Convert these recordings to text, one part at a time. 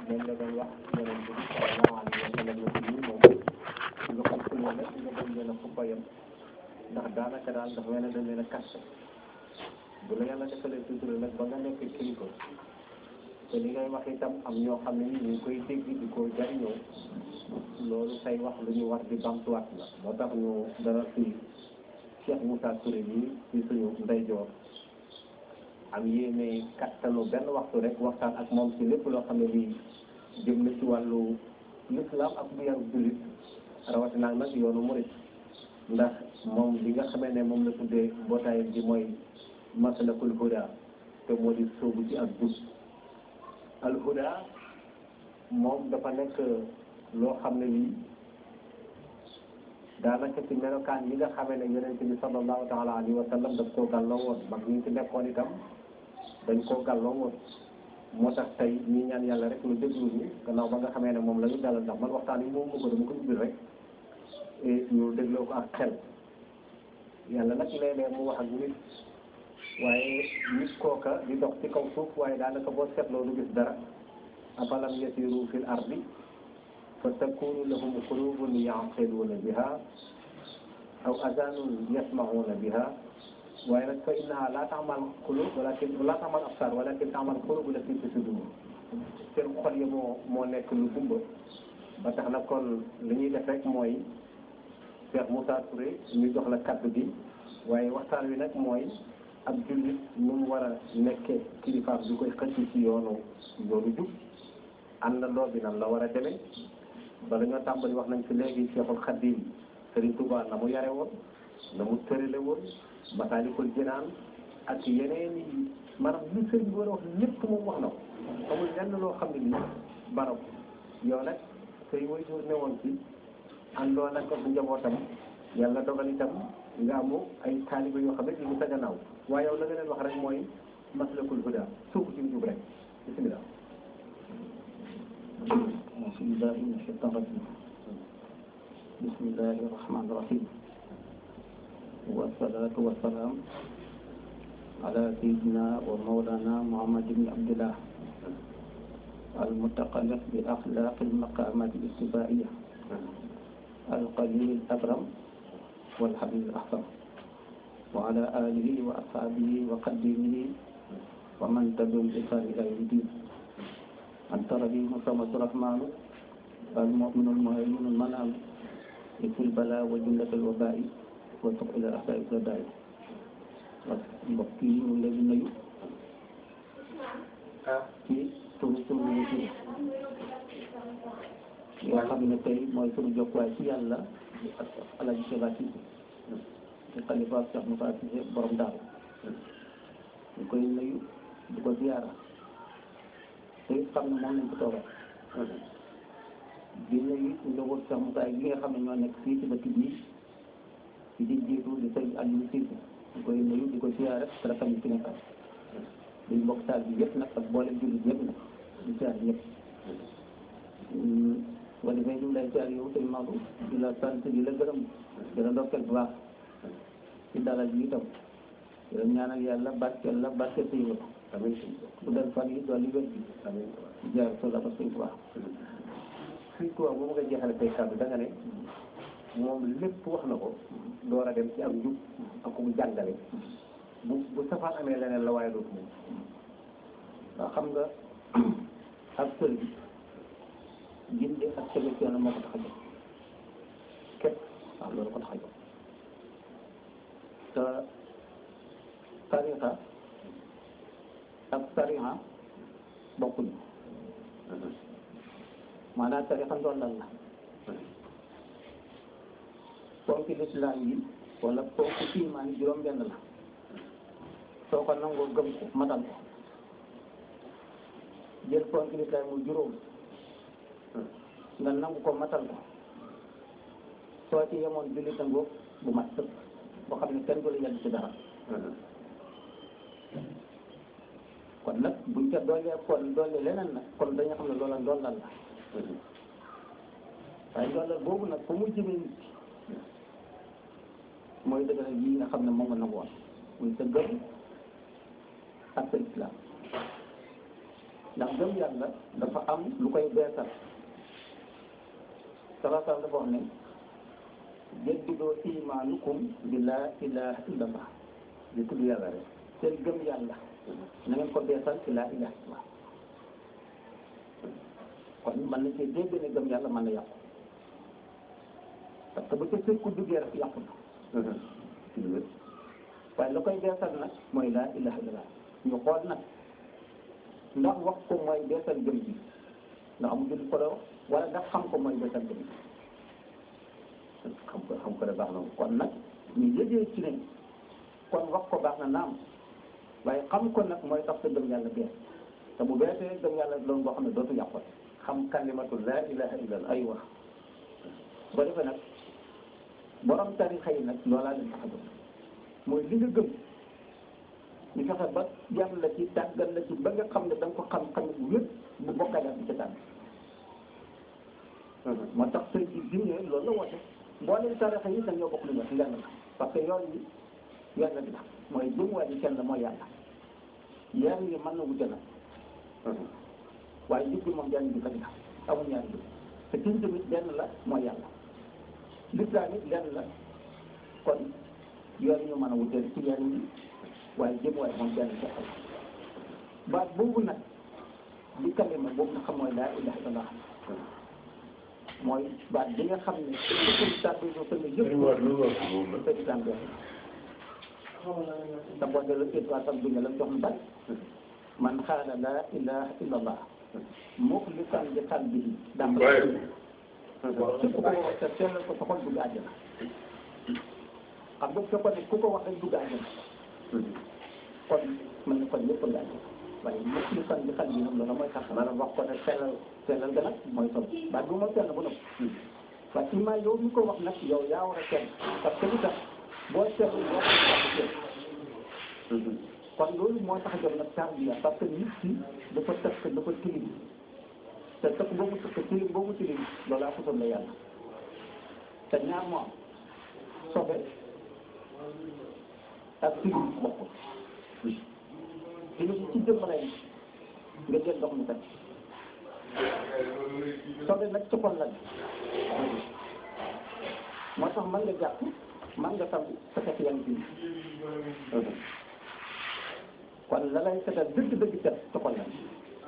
moom la doon wax yonent bi sallallahu alayhi wa sallam la ci moom nga xam ko leen rek nga bañ leen a fupayam ndax daanaka daal dafa mel ne dañ leen a kaste bu la yàlla defalee sutura nag ba nga nekk kilifa te li ngay wax itam am ñoo xam ne ni ñu ngi koy dégg di ko jariñoo loolu say wax lu ñu war di bamtuwaat la moo tax ñu dara fii Cheikh Moussa Touré bi ci suñu ndeyjoor am yéene kattanu benn waxtu rek waxtaan ak moom ci lépp loo xam ne lii jëm na ci wàllu l'islam ak bu yaru jullit rawatina nag yoonu murit ndax moom li nga xamee ne moom la tuddee mbootaay bi mooy masalakul huda te moo di sóobu ci ak jub al huda moom dafa nekk loo xam ne lii daanaka ci melokaan yi nga xamee ne yonent bi sallallahu taala alayhi wa sallam daf koo gàlloo woon mag ñi ci nekkoon itam dañ koo gàlloo woon moo tax tey ñi ñaan yàlla rek lu déglu ñu gannaaw ba nga xamee ne moom la ñu dalal ndax man waxtaan yi moom ko dama ko ubbil rek ñu dégloo ko ak xel yàlla nag léeg-léeg mu wax ak nit waaye nit kooka di dox ci kaw suuf waaye daanaka boo seetloo du gis dara afalam yasiru fil ardi fa takunu lahum qulubun yaqiluuna biha aw azanun yasmauna biha waaye nag fa innaha la tamal qulub walakin la tamal absar walakin tamal qulub lati fi sudur seen xol yi moo moo nekk lu gumba ba tax na kon li ñuy def rek mooy Cheikh Moussa Touré ñu jox la kaddu gi waaye waxtaan wi nag mooy ab jullit nu mu war a nekkee kilifaam bi koy xëcc ci yoonu yoonu jub àndandoo bi nan la war a demee bala ñoo tàmbali wax nañ fi léegi Cheikhul Khadim Serigne Touba na mu yare woon na mu tërale woon Masaalikul Jinaan ak yeneen yi maanaam li sëriñ bi war a wax lépp moom wax na ko amul lenn loo xam ne nii barab yow nag say waajur ne woon ci àndoon ak bu njabootam yàlla dogal itam nga amu ay taaliba yoo xam ne ñu ngi sa gannaaw waaye yow la nga leen wax rek mooy maslakul huda suufu ci jub rek bismillah أعوذ بالله من الشيطان الرجيم بسم الله الرحمن الرحيم والصلاة والسلام على سيدنا ومولانا محمد بن عبد الله المتقلق بأخلاق المقامات الاستفائية القليل الأكرم والحبيب الأحسن وعلى آله وأصحابه وقديمه ومن تبعهم بإحسان إلى يوم الدين أنت رحيم صمد الرحمن المؤمن المهيمن المنام في البلاء وجملة الوباء وتق إلى الأحباب الرداء mbokk yi ñu ngi leen di nuyu ci turu sunu wujur yoo xam ne tey mooy sunu jokkuwaay ci yàlla ak Alaaji Seba Cissé ci xalifa Cheikh Moussa Cissé borom daaru ñu koy nuyu di ko ziyaara te xam ne moom lañ ko toogal di nuyu njaboot Cheikh Moussa yi nga xam ne ñoo nekk fii ci dëkk bii ci di jiitu di sëñ Aliou Cissé di koy nuyu di ko siyaare te rafet ñu fi nekkal di mbokk taal bi yëpp nag ak boole jullit yëpp nag di siyaare yëpp wala fay ñu lay siyaare yow sëñ Maodo di la sant di la gërëm di la ndokkeel bu baax ci dalal bi itam di la ñaanal yàlla barkeel la barkeel sa yëngatu amiin bu dal fan yi doon li wér bi amiin di jaar so la ba sëñ Tuubaa fii quoi boobu nga jeexale say kàddu da nga ne moom lépp wax na ko door a dem ci ak njub ak ku jàngale bu bu safaan amee leneen la waaye dootu moom waaw xam nga ak sëriñ gindi ak tege ci yoon moo ko tax a jóg képp waaw loolu ko tax a jóg te tarixa ak tarixa bokkuñu maanaam tarixa ndollal la ponki lislaam yi wala ponki imaan yi juróom benn la soo ko nangoo gëm ko matal ko jël ponki lislaam mu juróom nga nangu ko matal ko soo ci yemoon jullit ngóob bu mat sëkk boo xam ne kenn du la yedd ci dara kon nag buñ ca doolee kon doolee leneen nag kon dañu xam ne loola ndollal la waaye ndollal boobu nag fu mu jëmee nit mooy dëgëral yi nga xam ne moom nga nangu woon muy sa gëm ak sa islam ndax gëm yàlla dafa am lu koy beesal salaasal dafa wax ne jaddidoo imaanukum bi laa ilaha illallah di tudd yàlla rek seen gëm yàlla na ngeen ko beesal ci laa ilaha illallah kon mën na cee dégg ne gëm yàlla mën na yàqu parce que bu ca sëkku duggee rek yàqu na waaye la koy beesal nag mooy laa ilaha illallah ñu xool nag ndax wax ko mooy beesal gëm bi ndax amul jël ko wax wala ndax xam ko mooy beesal gëm bi xam ko xam ko de baax na kon nag ñu yëgee ci ne kon wax ko baax na naam waaye xam ko nag mooy tax sa gëm yàlla bees te bu beesee gëm yàlla loolu boo xam ne dootu yàqu xam kalimatu laa ilaha illallah ay wax boo defee nag borom tarixa yi nag loolaa leen tax a jóg mooy li nga gëm ñu fexe ba yar la ci tàggal la ci ba nga xam ne da nga ko xam xam bu wér bu bokkaale bi ci tànn moo tax sëñ bi bi ñëwee loolu la woote mboolem tarixa yi dañoo bokk lu ñu wax lenn la parce que yoon yi yàlla bi la mooy jëmuwaay yi kenn mooy yàlla yar yi mën na wute nag waaye jubbi moom benn bi rek la amul ñaari jub te kiñ tamit benn la mooy yàlla lislaam it lenn la kon yoon ñu mën a wuteel ci yenn yi waaye jëm waaye moom benn ca xol baat boobu nag di kalima boobu nga xam mooy laa ilaha illallah mooy baat bi nga xam ne suñ tàbbi ñu ko ne yëpp te islam benn te boo delloo étoile tam duñu la jox lu bari man xaala laa ilaha illallah muxlisan bi qalbihi daa képp ku ko wax te sellal ko sa xol dugg àjjana xam nga fekkoon ne ku ko wax rek dugg àjjana kon mën na kon ñëpp nga àjjana waaye muxlisan bi qalbihi nag loolu mooy tax maanaam wax ko ne sellal sellal ga nag mooy solo baat bu ma sell bu nëb waaye imaa yow mi ko wax nag yow yaa war a sell parce que lu tax boo sellul boo ko kon loolu moo tax a jóg nag tarbiya parce que nit ki dafa tëkk dafa tilim te tëkk boobu tëkk tilim boobu tilim loolaa xusoon la yàlla te ñaar moo am sobe ak tilim bokkul tilim ci jëmm lay nga jël ndox mu tëkk sobe nag ci xol la moo tax mën nga jàpp mën nga tam sa fekk yaa ngi kon la lay setal dëgg-dëgg set ci xol la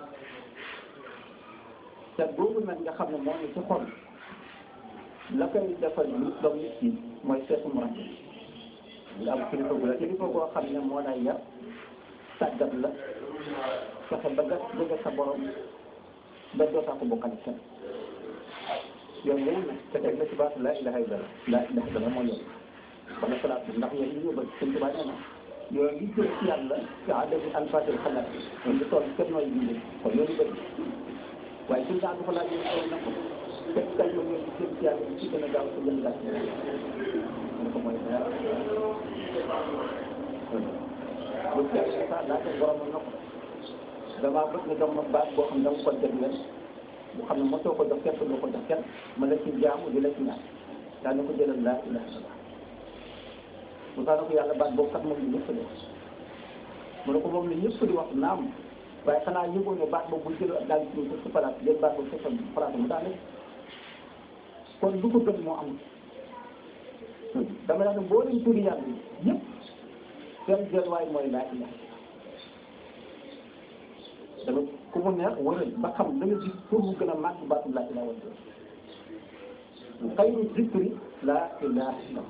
set boobu nag nga xam ne moo ne ci xol la koy defal nit doom nit ki mooy seetu mu rafet nga am kilifa gu la kilifa goo xam ne moo lay yar tàggat la fexe ba nga jóge sa borom ba dootaa ko bokkale kenn yooyu yooyu nag te teg la ci baatu laa ilaha illallah laa ilaha illallah moo yoon wala salaat bi ndax yooyu ñu bëgg suñ tubaab nee na yooyu li jëm ci yàlla ci adami alfatil xalaat yi ñu toll kenn nooy bindee kon yooyu bëri waaye suñ daan dafa laaj yooyu na ko fekk kay yow yooyu jëm ci yàlla ci gën a gaaw ci gën a gàtt mu ko mooy dara bu fekkee sax laajte borom na ko damaa bëgg nga jox ma baat boo xam ne dama ko def leen bu xam ne mosoo ko jox kenn doo ko jox kenn ma la ci jaamu di la ci ñaan daa ne ko jëlal laa ilaha illallah bu saa ko yàlla baat boobu kat moom la ñëpp di wax mu ne ko moom la ñëpp di wax naam waaye xanaa yëgoo ne baat boobu bu jël daal di ci sa palaat jël baat boobu sa palaat mu daane kon lu ko gën moo am dama ne boo leen turi yàlla yëpp seen jël waay mooy laa ilaha dama ku mu neex wëral ba xam da nga gis pour mu gën a màgg baatu laa ilaha wala xayru zikri laa ilaha illallah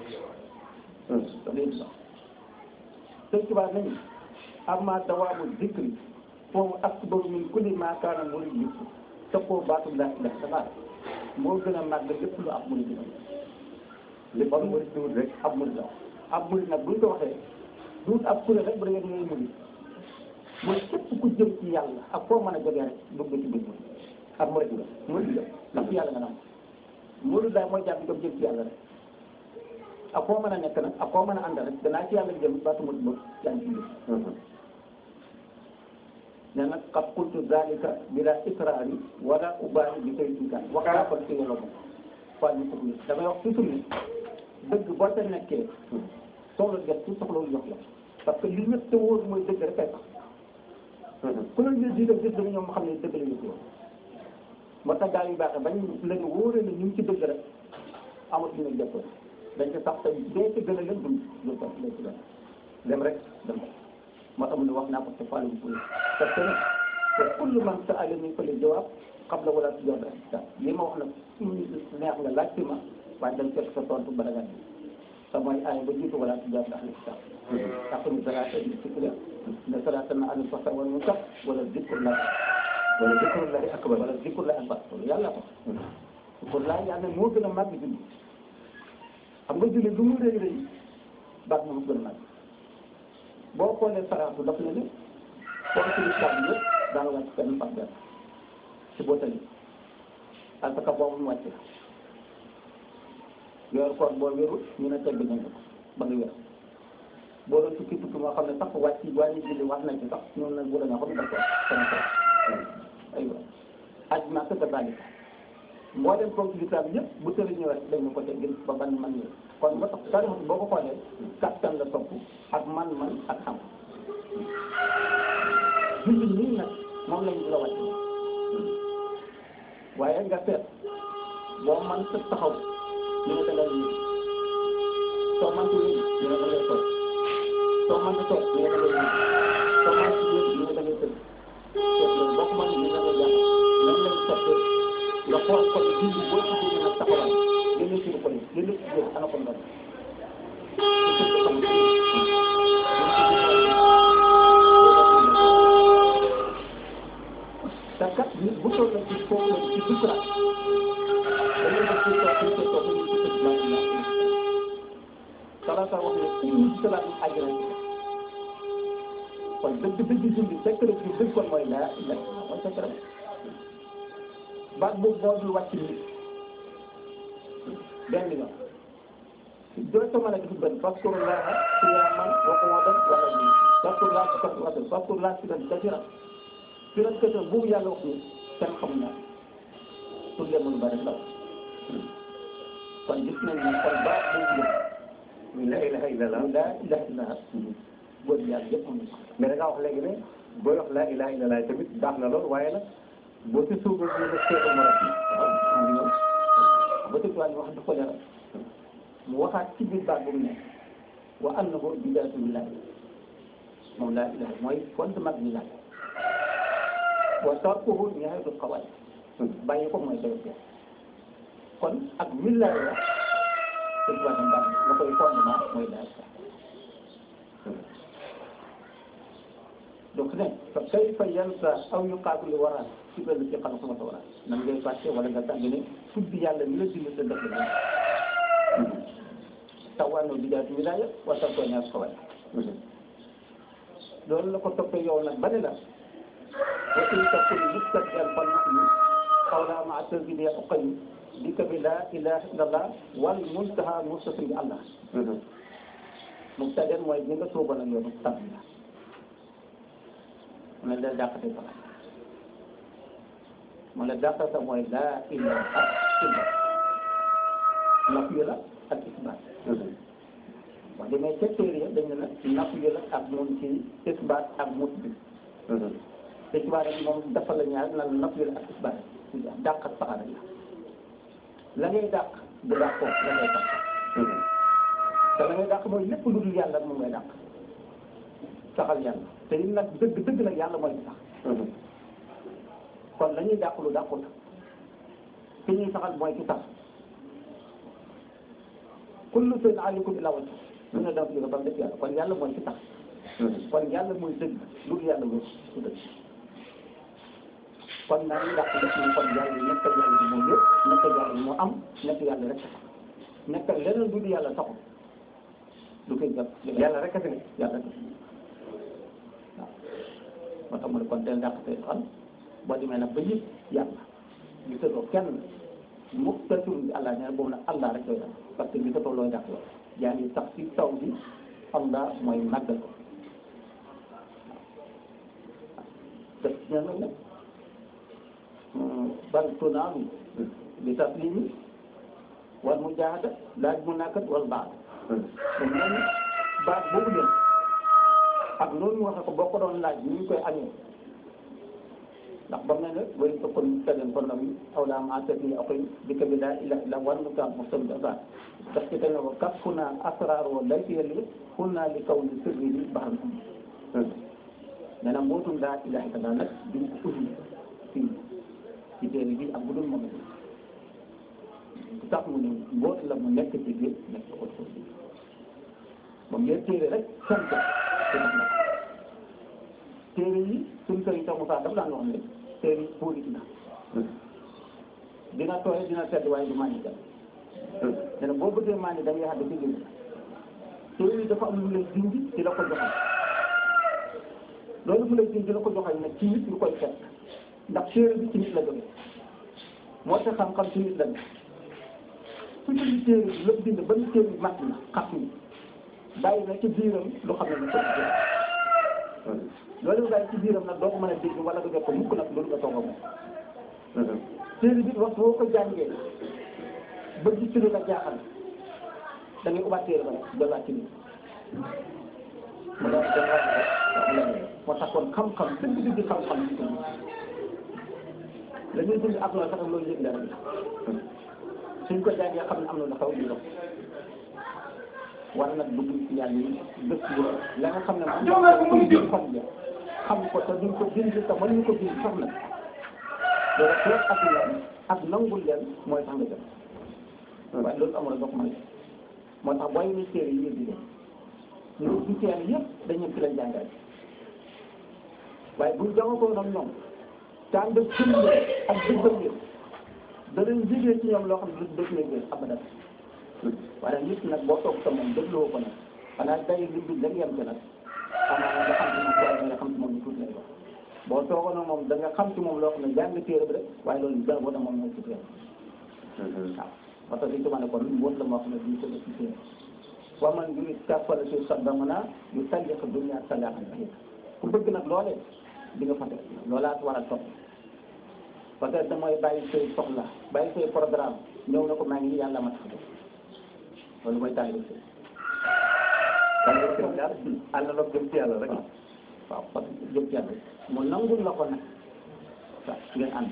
dafay sax sëñ Tuubaa nañu amma dawaamu zikri foofu akbaru min kulli maa kaana murid yi toppoo baatu laa ilaha illallah moo gën a màgg lépp lu ab murid la lépp ab murid duut rek ab murid la ab murid nag buñ ko waxee duut ab kuréel rek bu da ngeen ngay murid mooy képp ku jëm ci yàlla ak foo mën a jógee rek dugg ci biir murid ab murid la murid la ndax yàlla nga naan murid daal mooy jàpp jëm ci yàlla rek ak koo mën a nekk nag ak koo mën a àndal rek danaa ci yàlla jëm baatu murid boobu yaa ngi ci biir ne nag qad qultu zalika bila ikraari wala ubaali bi koy tuutaan wax naa ko ci yàlla moom waa ñu ko damay wax toujours ni dëgg boo ca nekkee soxla def ci soxlawul jox la parce que li ñëpp te wóor mooy dëgg rek ay tax ku leen gis di def gis dama ñoom xam ne dëgg la ñu ko moo tax gaa yu baaxee bañ leen wóoree ne ñu ngi ci dëgg rek amatuñu ne jëpp dañ ci sax te dee ci gën a leen dund lu ko lu ci dem rek dem moo tax mu ne wax naa ko ci fàllu bu parce que nag te kullu man sa ali min kulli jawaab xam la wala si jox la li ma wax nag neex nga laaj ci ma waaye dañ fekk sa tontu bala nga te mooy aay ba jiitu wala si jox la ahli kitab aqimi salaata li zikri ne salaata na anil fahsaa'i wal munkar wala zikrullah wala zikrullahi akbar wala zikrullah akbar loolu yàlla ko zikrullah yàlla moo gën a màgg julli xam nga julli lu mu rëy rëy baat moom gën a màgg boo xoolee saraatu daf na ne foofu ci lislaam bi yëpp daana wàcc benn par benn ci bootali parce que boobu mu wàcc la yor koor boo wérul ñu ne tegg nañ ko ba nga wér boo doon tukki tukki moo xam ne sax wàcc wàññi julli wax nañ ci sax ñoom nag bu la nga xam ne daf ko sama ko aywa aj ma sa dalika moo dem comme ci lislaam yëpp bu tëri ñëw rek dañu ko teggil ba ban man ñëw kon moo tax tarix boo ko xoolee kattan la topp ak man-man ak xam julli nii nag moom lañ la wàcc waaye nga seet boo man sa taxaw ñu ne da ngay ñëw soo man ci ñu ne da ngay toog soo man ci toog ñu ne da ngay ñëw soo man ci yéen ñu ne da ngay tëdd seet loolu boo ko mën ñu ne da ngay jàpp nan lañ sottee nga xool ko ne julli boo ci jógee nag taxawal génne ci ko ni génne ci jóg ana ko ndox te kat nit bu toll ci foofu la ci dugg dañuy def ci toog ci toog ñu ci tëdd maa ngi naan salaata wax ne ku ñu ci salaat àjjana kon dëgg dëgg julli fekk la ci dëgg kon mooy laa la mooy fekk rek baat boobu moo dul wàcc nit benn yoon doo ko mën a def benn faskurullah qiyaaman wa qu'uudan wa qu'uudan faskurullah kasratan faskurullah zikran kasiiran zikran kasiiran boobu yàlla wax ni kenn xamul naa pour leen mën bari la kon gis nañ ne kon baat boobu la ilaha illallah la ilaha illallah góor yàlla yëpp am mais da ngaa wax léegi ne booy wax la ilaha illallah tamit baax na lool waaye nag boo ci suuba ñu ne seetu mu rafet waaw ba tëdd waa wax dafa leeral mu waxaat ci biir baat bu mu ne wa annahu bidaatu lillahi moom laa ilaha mooy fondement bi laaj wa tarkuhu nihayatul qawaid bàyyi ko mooy doy kon ak millahi la tëdd waa baat la koy fondement mooy laa ilaha donc ne fa kayfa yansa aw yuqaabilu wara ci benn ci xam sama wara nan ngay fàtte wala nga tàgg ne tudd yàlla mi la dindi sa dëkk la tawaano bidaatu wilaaya wa tarko ñaar xawaay loolu la ko toppee yow nag ba ne la wa in takun mustaqbilan fa nahnu xawla ma tazidi uqay bika bi la ilaha illallah wal muntaha mustasim bi allah mubtadeen mooy ñi nga sóoboon ak yoonu tàmm la mu ne la dàqate sax mu ne dàqate mooy laa ilaha illa nafiyu la ak isbaat wax demee ca téere ya dañ ne nag nafiyu la ak moom ci isbaat ak musbit isbaat rek moom dafa la ñaar na nafiyu la ak isbaat dàqat saxaara la la ngay dàq bu dàqoo la ngay dàq te la ngay dàq mooy lépp lu dul yàlla moom ngay dàq saxal yàlla te it nag dëgg dëgg nag yàlla mooy sax kon la ñuy dàq lu dàqut ki ñuy saxal mooy ki sax kullu shay'in haalikun illaa wajhahu lu ne dama jóge ba mu def yàlla kon yàlla mooy ki sax kon yàlla mooy dëgg lu dul yàlla mooy su dëgg kon naa ñu dàq def ni kon yàlla nekk yàlla bi moo yëpp nekk yàlla bi moo am nekk yàlla rek sax nekk leneen lu dul yàlla saxul du koy jàpp yàlla rek a fi ne yàlla rek moo tax mu ne kon del dàq say xol boo demee nag ba yëg yàlla gisatoo kenn mu tatur bi allah nee boobu nag allah rek lay def parce que gisatoo looy dàq yow yaa ngi sax ci taw bi allah mooy màggal ko te ñaan nag nag bal tunaalu bi taslimi wal mujahada laaj mu nakkat wal baad moom nee na baat boobu leen ak loolu ñu waxee ko boo ko doon laaj ni ñu koy añee ndax ba mel ne way ko kon tegen kon nam aw laa ma tati akoy bika bi laa ilaha illa wan mu taan mostam dafa daf ci tene ko kaf fu naa asrar wo lay fi yelli kun naa li kaw ni sirri bi baxam nee na mbootum laa ilaha illa nag duñ ko uddi fii ci téere bi ak bu dul moom tax mu ne mboot la mu nekk ci biir nekk ko ci biir moom yéen téere rek sant te def na téere yi suñ kër yi tax mu saa daf daan wax ne téere yi puurit na dina tooy dina sedd waaye du màññi dem nee na boo bëggee màññi dem yaa dafa jënd téere yi dafa am lu lay dindi ci la ko joxal loolu mu lay dindi la ko joxal nag ci nit lu koy fekk ndax téere bi ci nit la jógee moo tax xam-xam ci nit la ne su ñu téere bi lépp bind ba ñu téere bi mat na xat ni bàyyi na ci biiram lu xam ne lu ko jël loolu nga bàyyi ci biiram nag doo ko mën a dégg wala nga jot ko mukk nag loolu nga toog a moom téere bi waxtu boo ko jàngee ba gis ci lu la jaaxal da ngay ubbaat téere ba nag jëlaat ci biir mu daal di jëlaat moo tax kon xam-xam dëgg dëgg xam-xam ci biir la ñuy dund ak loolu sax loolu yëg dara suñ ko jàngee xam ne am na lu xaw di dox war nag dugg ci yàlla yi dëkk bu la nga xam ne moom ko xam ja xam ko te duñ ko bind te mën ñu ko bind sax nag loolu xeet ak leen ak nangul leen mooy tax nga jëm waaye loolu amul dox may moo tax booy ni téere yi yëpp di dem ñu du teel yëpp dañu ci lañ jàngale waaye buñ jaxasoo nag ñoom taan def sëñ ak dëggal yëpp danañ jigee ci ñoom loo xam ne du def leen abadan waaye nit nag boo toog sa moom dégloo ko nag xanaa day li bi da yem ci nag xanaa nga xam ci moom waaye nga xam ci moom ñu tuuti lay wax boo toogoon nag moom da nga xam ci moom loo xam ne jàng téere bi rek waaye loolu dara boo moom mooy tuuti waaw parce que li ci ma ne kon wóot la moo xam ne duñ ko def ci téere wa man yu kàppale si saddamana yu talliq dunya talaqan ku bëgg nag loolee di nga fa def loolaat war a topp parce que damooy bàyyi say soxla bàyyi say programme ñëw na ko maa ngi nii yàlla ma tax def loolu mooy taalibe sëy taalibe sëy daal ànd na jëm ci yàlla rek waaw parce que jëm ci yàlla mu nangul la ko nag waaw ngeen ànd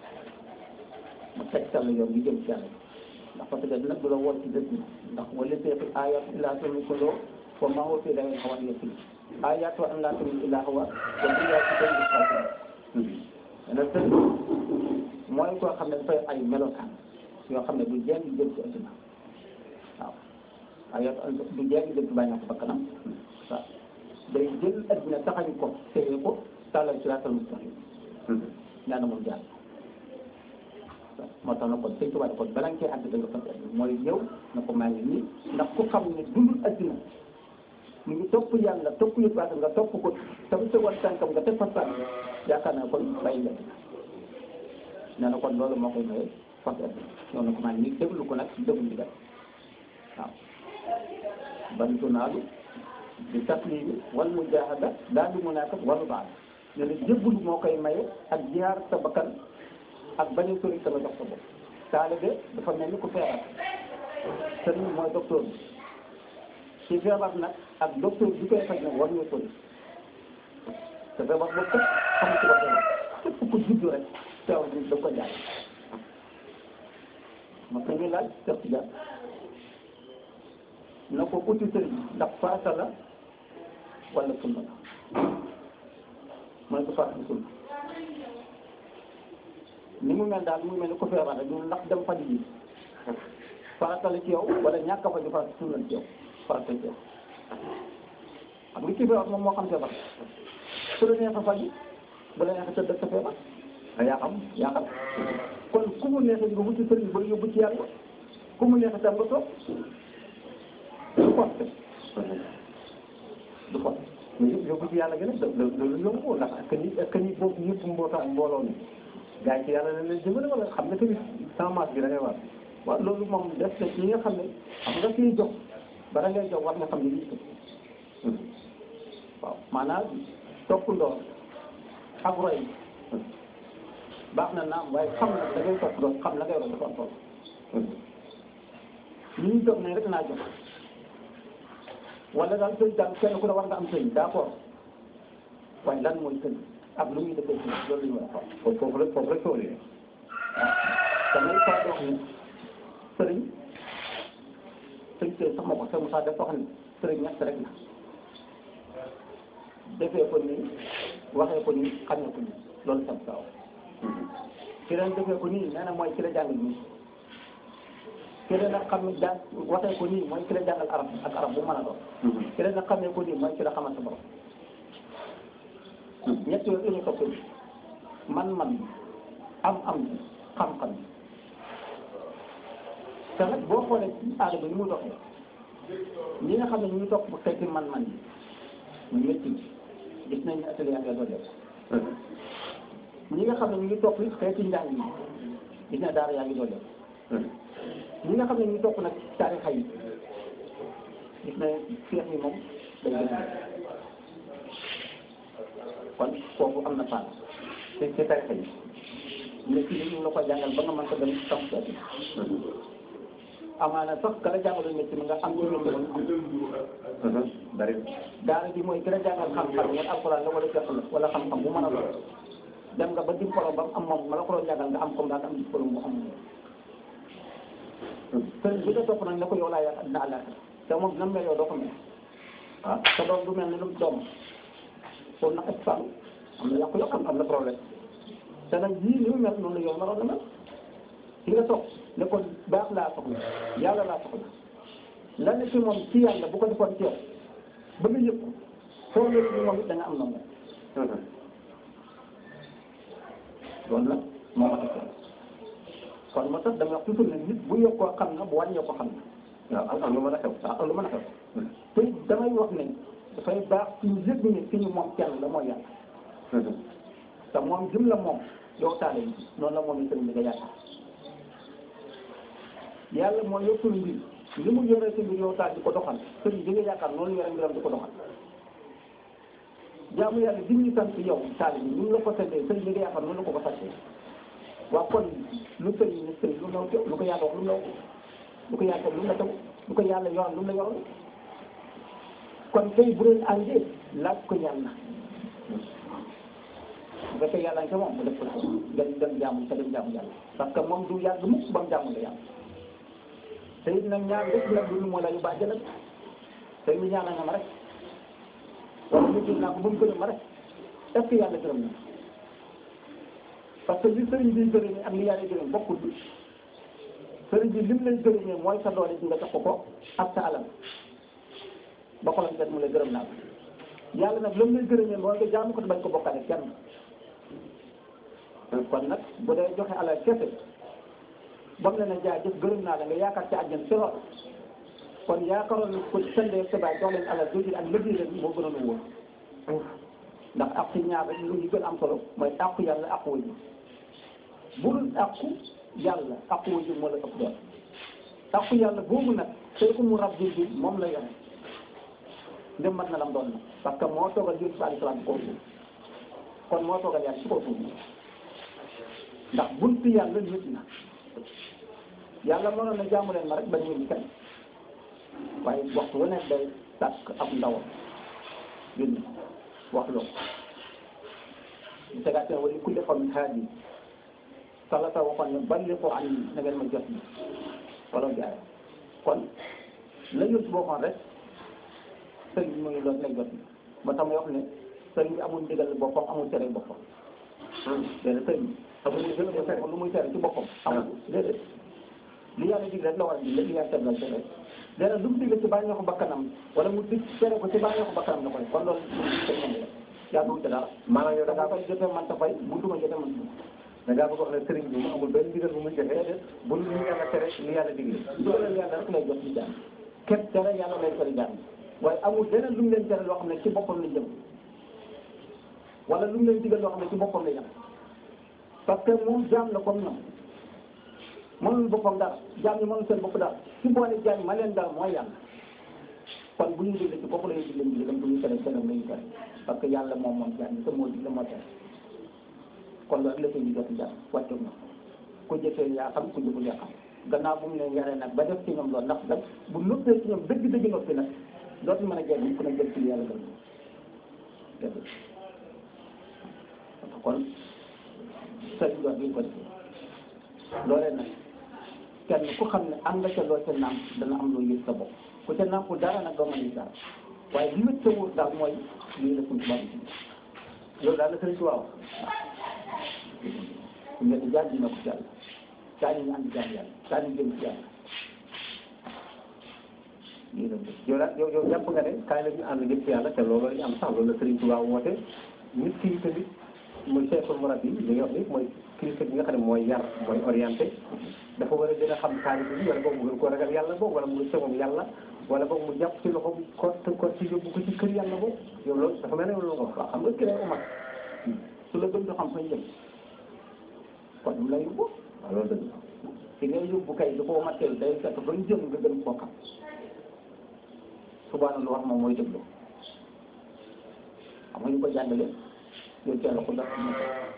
mu teg sa la yoon ngi jëm ci yàlla ndax parce que nag du la woon ci dëkk ndax wala seexi ayat illaa tumi kuloo fo ma woo fii da ngay xawan yëpp ayat wa an laa tumi illaa huwa wa illaa ci day dana tëdd mooy koo xam ne dafay ay melokaan yoo xam ne du jeng jëm ci adduna waaw ayat du jeng jëm ci bàyyi na ko bakkanam waaw day jël adduna taxañu ko téye ko tàllal siraatal mustaqim ñaana moom jàll moo tax na kon sëñ Tuubaa kon balaa nga koy àgg da nga fas mooy ñëw na ko maa ngi nii ndax ku xam ne dundul adduna mu ngi topp yàlla topp yu baax nga topp ko tam tegoon tànkam nga teg fa sànq yaakaar naa kon bàyyi nga nee na kon loolu moo koy maye fas ñëw na ko maa ngi nii déglu ko nag déglu ndigal waaw bantu naalu di taslimi wal mujahada daal di munaakat wal baal ne na jébbalu moo koy maye ak jihaar sa bakkan ak bañ a sori sama jox sa bopp taalibe dafa mel ni ku feebar sëriñ mooy docteur bi ci feebar nag ak docteur bi koy faj nag war ñoo sori te feebar boobu képp xam ci waxee képp ku judd rek feebar bi da ko jaay ma ko ngi laaj Cheikh Tidiane na ko uti sëriñ ndax farata la wala sunna la mooy ko farata sunna ni mu mel daal mu mel ni ko feebar rek ñun ndax dem faj ji farata la ci yow wala ñàkk a faju farata sunna ci yow farata ci yow xam nga kii feebar moom moo xam feebar su la neex a faju bu la neex a tëdd sa feebar a yaa xam yaa xam kon ku mu neex nga wuti sëriñ ba yóbbu ci yàlla ku mu neex tam nga toog du forcé du forcé mais yóbbu ci yàlla gën a loolu yomb ndax ak ni ak ni boobu ñëpp mbootaay mbooloo mi gaa yi ci yàlla la leen jëmale wala xam nga tamit semence bi da ngay war waaw loolu moom def na ci nga xam ne xam nga kiy jox bara ngay jox war nga xam ne lii waaw maanaam topp ndoor ak roy baax na naam waaye xam na da ngay topp ndoor xam la ngay roy dafa am solo li ñu jox ne rek naa jox wala daal sëñ daal kenn ku ne war nga am sëñ d'accord waaye lan mooy sëñ ak lu muy defee ci loolu la ñu war a xool foofu foofu la foofu la coow li damay faral di wax ni sëriñ sëriñ sëriñ sax ma ko sëriñ Moussa dafa wax ni sëriñ ñett rek la defee ko nii waxee ko nii xamee ko nii loolu sam saaw ki leen defee ko nii nee na mooy ki la jàngal nii ki leen nag xam ne jàng waxee ko nii mooy ki la jàngal arab ak arab bu mën a doon ki leen nag xamee ko nii mooy ki la xamal sa borom ñett yooyu la ñu topp man-man am-am xam-xam te nag boo xoolee ci aada bi ni muy doxee ñi nga xam ne ñu ngi topp xeeti man-man yi muy métti gis nañ ne atelier yaa ngi doon def ñi nga xam ne ñu ngi topp xeeti njàng yi gis na daara yaa ngi doon def ñi nga xam ne ñu ngi topp nag taarixa yi gis na fiix yi moom day gën a kon foofu am na part te te tarixa yi mais ci ñu la ko jàngal ba nga mën ko dem tam seeti amaana sax ka la jàngaloon métier mi nga am ñu métier moom bari daara bi mooy gën a jàngal xam-xam nga alxuraan la wala jàpp la wala xam-xam bu mën a doon dem nga ba diplôme ba mu am moom ma la ko doon jàngal nga am comme daal am diplôme bu am sëriñ bi nga topp nag ne ko yow laa yaakaar dina àllaaxira te moom dina mel yow doo ko mel ah te doom du mel ne lu mu doom kon nag ak fànn am na yàqu yàqu am na problème te nag yii ni mu mel noonu la yow ma doon na mel ki nga toog ne ko baax laa soxla yàlla laa soxla lan ne ci moom ci yàlla bu ko defoon ci yow ba nga yëg ko foo nekk ni moom it da nga am na moom loolu nag moo ma def kon moo tax dama wax toujours ne nit bu yokkoo xam na bu wàññee ko xam na waaw am lu mën a xew waaw lu mën a xew te damay wax ne dafay baax ci ñu yëg ni fi ñu moom kenn la mooy yàlla te moom jëm la moom yow taale yi noonu la moom i sëriñ bi nga yaakaar yàlla mooy yor suñu mbir li mu yore si mbir yow taal di ko doxal sëriñ bi nga yaakaar noonu yore mbiram di ko doxal jaamu yàlla di ñu sant yow taal bi ñu la ko santee sëriñ bi nga yaakaar noonu la ko ko santee waa kon lu sëriñ ne sëriñ lu naw teew lu ko yàlla wax lu naw lu ko yàlla lu la taw lu ko yàlla yoral lu la yoral kon tey bu leen àndee laaj ko yàlla bu fekkee yàlla nga moom mu def ko ci nga dem jaamu te dem jaamu yàlla parce que moom du yàgg mukk ba mu jaamu la yàlla te it nag ñaar lépp nag du moo la yu bàjj nag te ñu ñaanal nga ma rek wala ñu gis naa ko ba mu gërëm ma rek est ce que yàlla gërëm na parce que li sëriñ bi gërëmee ak li yàlla gërëm bokkul bi sëriñ bi lim lay gërëmee mooy sa doole ji nga jox ko ko ak sa alal ba xolam set mu lay gërëm naa ko yàlla nag lam lay gërëmee mooy nga jaamu ko te bañ ko bokkale kenn kon nag bu dee joxe alal kese ba mu ne na jaay jëf gërëm naa la nga yaakaar ci àjjan si lool kon yaakaaroon ko sëndee sa baay jox leen alal jooju ak liggéey leen moo gënoon a wóor ndax ak ci ñaar rek lu ñu gën am solo mooy àqu yàlla àqu wajur bu dul àqu yàlla àqu wajur moo la ëpp doon àqu yàlla boobu nag tey ko mu rab bi moom la yore ndem mat na lam doon na parce que moo toogal yéen si alayhi salaam ci kaw suuf kon moo toogal yàlla ci kaw suuf ndax buntu yàlla nit na yàlla mënoon na jaamu leen ma rek bañ ñu kenn waaye waxtu wu nekk day sàkk ab ndawam yónni wax loo bu tegaatee wala ku defoon haadi salata waxoon ne balliqu anni na ngeen ma jot ni wala jaay kon la yónni boo xoon rek sëriñ bi mu ngi loolu lay jot ni ba tax may wax ne sëriñ bi amul ndigal boppam amul tere boppam déedéet sëriñ bi amul ndigal boppam lu muy tere ci boppam amul déedéet li yàlla dig rek la war a dig li yàlla teblal tere léegi lu mu digle ci bànneexu bakkanam wala mu dig tere ko ci bànneexu bakkanam la koy kon loolu sëñ moom la yaa dugg ci dara maanaam yow da da ngaa ngaa koy jotee man ta fay bu duma jotee man da ngaa bëgg wax ne sëriñ bi mu amul benn ndigal bu muy joxe bu lu ñu yàlla tere li yàlla digle dooleel yàlla rek lay jot ci jàmm képp tere yàlla lay tere jàmm waaye amul leneen lu mu leen tere loo xam ne ci boppam la jëm wala lu mu leen digal loo xam ne ci boppam la jëm parce que moom jaam la comme ñoom mënul boppam dara jaam ñi mënul seen bopp dara ci boole jaam ma leen dara mooy yàlla kon bu ñuy digle ci bopp la ñuy digle digle bu ñuy tere tere la ñuy tere parce que yàlla moom moom jaam ñi te moo digle moo tere kon loolu la koy ñu jot jàmm wàccu na ku jëfee yaa xam ku jëful yaa xam gannaaw bu mu leen yaree nag ba def ci ñoom loolu ndax nag bu noppee ci ñoom dëgg dëgg noppi nag dootu mën a jël ku ne jël ci yàlla gën kon sëriñ wax bi ko defee loolee nag kenn ku xam ne am nga ca loo ca nàmp dana am loo yëg sa bopp ku ca nàmpu dara nag doo mën a dara waaye li wét sa wóor daal mooy lii la suñ tubaab bi loolu daal la sëriñ Tuubaa wax su ngeen di jaar dina ko ci yàlla kaa ñu ànd jaar yàlla kaa ñu jëm ci yàlla lii la bëgg yow daal yow yow jàpp nga ne kaay la ñu ànd jëm ci yàlla te loolu la ñu am sax loolu la sëriñ Tuubaa woote nit ki tamit muy cheikhul murabbi li nga wax ni mooy kilifa bi nga xam ne mooy yar mooy orienté dafa war a gën a xam taalibe bi wala boog mu gën koo ragal yàlla boog wala mu gën moom yàlla wala boog mu jàpp ci loxo ko ko ci yóbbu ko ci kër yàlla boog yow loolu dafa mel ne loolu nga wax waaw xam nga ki lay umat su la gën a xam fañ jëm kon mu lay yóbbu waaw loolu dëgg ki ngay yóbbu kay du ko umateel day fekk fañ jëm nga gën koo xam subaa lu wax moom mooy déglu xam nga ñu ko jàngale yow teel a ko def mu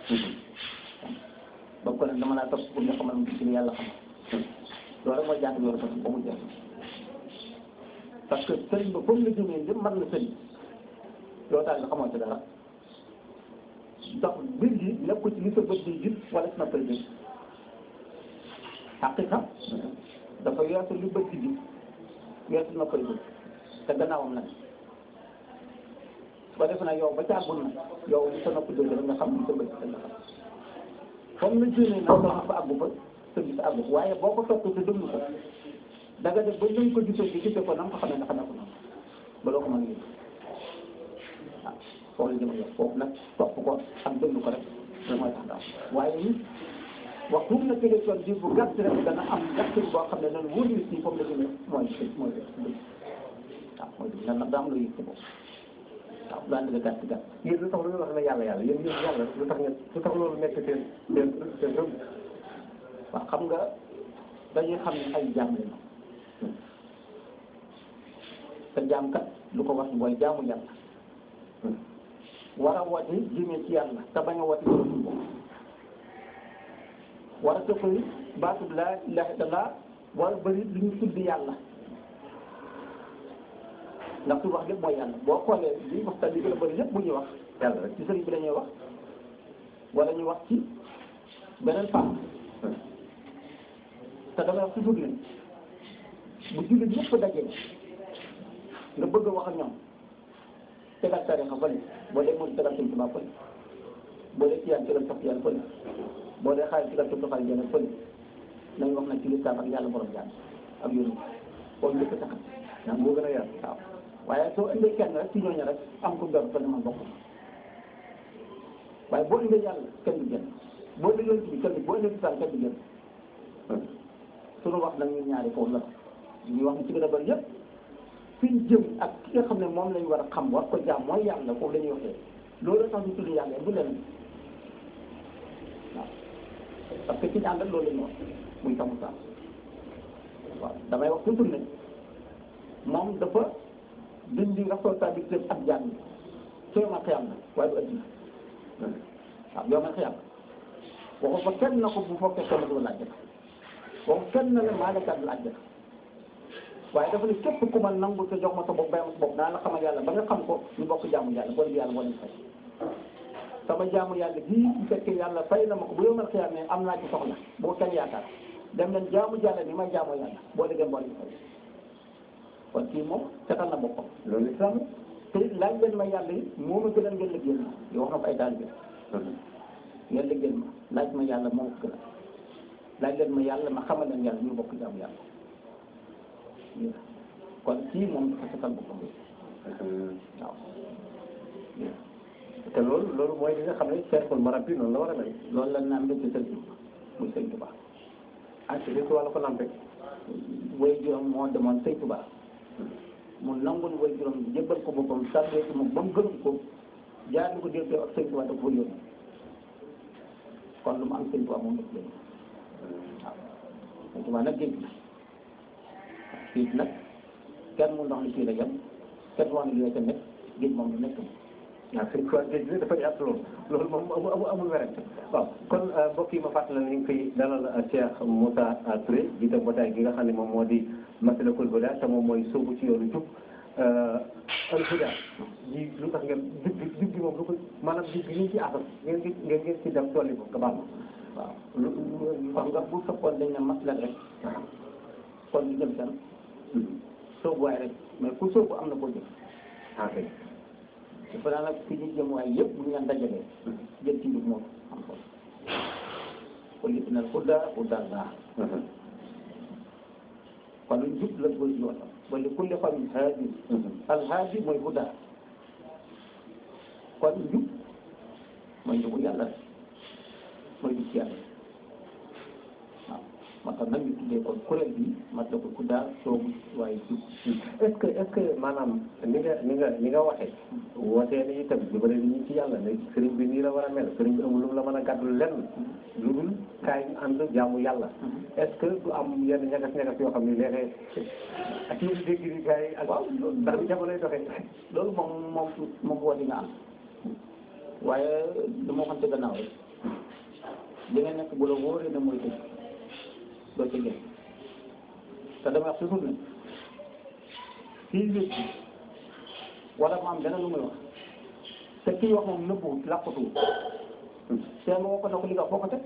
ba ko nag dama laa topp pour nga xamal ci yàlla xam loolu rek mooy jàng yoon ko ba mu jeex parce que sëriñ ba comme la jëmee jëm man na sëriñ yow daal nga xamoo ci dara ndax mbir yi nekku ci li sa bët di gis wala si noppal gis xaqiqa dafa weesu li bët di gis weesu noppal gis te gannaawam nag ba defe naa yow ba caagul na yow li sa nopp dégg rek nga xam li sa bët di nga xam comme na jëmee nag soo fa àggu fa sa gis àggu waaye boo ko topp te déglu ko da nga def ba ñu ko gisee gi gisee ko na nga ko xamee nga xamee ko noonu ba doo ko mën a yëg waaw foofu la jëma yow foofu nag topp ko ak déglu ko rek da mooy tax daal waaye nit waxtu na tege coon diir bu gàtt rek dana am gàttin boo xam ne noonu wóor nit ñi foofu la jëmee mooy mooy dëgg waaw mooy dëgg ndax nag daa am loo yëg ci bopp waaw lu ànd nga gàtt gàtt yéen lu tax lu wax ne yàlla yàlla yéen yéen yàlla lu tax ngeen lu tax loolu nekk seen seen seen rëbb waaw xam nga dañuy xam ne ay jaam lañu te jaam kat lu ko wax mooy jaamu yàlla war a wati jëmee ci yàlla te bañ a wati jëmee ci bopp war a tëkkali baatub laa ilaaha illallaah war a bëri lu ñu tudd yàlla ndax su wax lépp mooy yàlla boo xoolee li waxtaan li gën a bëri lépp bu ñuy wax yàlla rek ci sëriñ bi dañuy wax wala ñu wax ci beneen fànn te damay wax toujours ne bu jullit ñëpp dajee nga bëgg a wax ak ñoom tegal tarixa fële boo dee murid tegal sëñ Tuubaa fële boo dee tiyaan tegal sax tiyaan fële boo dee xaalis tegal sax xaalis jëne fële nañ wax nag ci lislaam ak yàlla borom jaan ak yónni koo njëkk taxat ndax moo gën a yaatu waaw waaye soo indee kenn rek ci ñooñu rek am ko dor fële man bokk waaye boo indee yàlla kenn du génn boo indee yonent bi kenn boo indee lislaam kenn du génn suñu wax nag ñun ñaari foofu la ñuy wax ni ci gën a bëri yëpp fi ñu jëm ak ki nga xam ne moom lañ war a xam war ko jaam mooy yàlla foofu la ñuy waxee loolu tax ñu tudd yàlla bu leen waaw parce que ci ñu àndal loolu la ñu wax muy tamu saam waaw damay wax toujours ne moom dafa dindi responsabilité ak jaam yi ci yow ma xiyam na waaye du addina waaw yow ma xiyam waxu fa kenn na ko bu fokkee kenn du laaj waxu kenn na ne maa la gàddu àjjana waaye dafa ne képp ku ma nangu te jox ma sa bopp bay ma sa bopp naa la xamal yàlla ba nga xam ko ñu bokk jaamu yàlla bon yàlla moo leen fay sama jaamu yàlla gii bu fekkee yàlla fay na ma ko bu yow mal xiyaam ne am naa ci soxla bu ko kenn yaakaar dem leen jaamu yàlla ni ma jaamu yàlla boo déggee moo leen fay kon kii moom setal na boppam loolu islam te laaj leen ma yàlla yi moo ma gënal ngeen liggéeyal ma yow wax na ko ay daal bi ngeen liggéeyal ma laaj ma yàlla moo ko gënal laaj leen ma yàlla ma xamal leen yàlla ñu bokk jaamu yàlla kon kii moom dafa setal boppam waaw te loolu loolu mooy li nga xam ne cheikhul murabbi noonu la war a mel loolu la naan mbégte sëñ bi muy sëñ Tuba ah ci biir wàllu ko lampe way juróom moo demoon sëñ Tuba mu nangul way juróom jébbal ko boppam sàbbee ci moom ba mu gërëm ko jaar ko dégg ak sëñ Tuba da ko yónni kon lu mu am sëñ Tuba moom daf leen waaw sëñ Tuba nag géej la fii nag kenn mu ndox li fii la jëm kenn wax ne li ca nekk géej moom lu nekk waaw sëñ Tuubaa géej gi dafa yaatu loolu loolu moom amul amul amul werante waaw kon mbokk yi ma fàttali la ñu ngi koy dalal Cheikh Moussa Touré jiite mbootaay gi nga xam ne moom moo di Masalikul Huda te moom mooy sóobu ci yoonu jub alhuda ji lu tax ngeen digg digg moom lu ko maanaam digg yi ci asas ngeen ngi ngeen ngeen ci dem dolli ko nga baal ma waaw lu xam nga bu fekkoon dañ ne masla rek kon ñu jëm seen soobuwaay rek mais ku soobu am na koo jëf ah kay dafa naa nag fi ñu jëm waaye yëpp bu ñu leen dajalee jël ci biir moom am ko kon it nag huda huda laa kon lu jub la koy yoon wa li kulli qawmin haadi alhaadi mooy huda kon njub mooy njubu yàlla rek mooy jub ci yàlla waaw moo tax nag ñu tuddee kon kuréel bi mat la ko huda soobu waaye jub est-ce que est-ce que maanaam ni nga ni nga ni nga waxee wootee ni itam jubale ni ñu ci yàlla ne sëriñ bi nii la war a mel sëriñ bi amul lu mu la mën a gàddul lenn lu dul kaay ñu ànd jaamu yàlla est-ce que du am yenn ñagas-ñagas yoo xam ne léeg-léeg ak yi dégg ni gars yi ak waaw loolu ndax bi jamonoy doxee loolu moom moom moom woo di nga am waaye lu ma waxante gannaaw rek li nga nekk bu la wóoree ne mooy dëgg doo ci génn te dama wax toujours ne kii wét wala mu am dana lu muy wax te kii wax moom nëbbuwut làqatuwut te nga woo ko ne ko li nga foo ko teg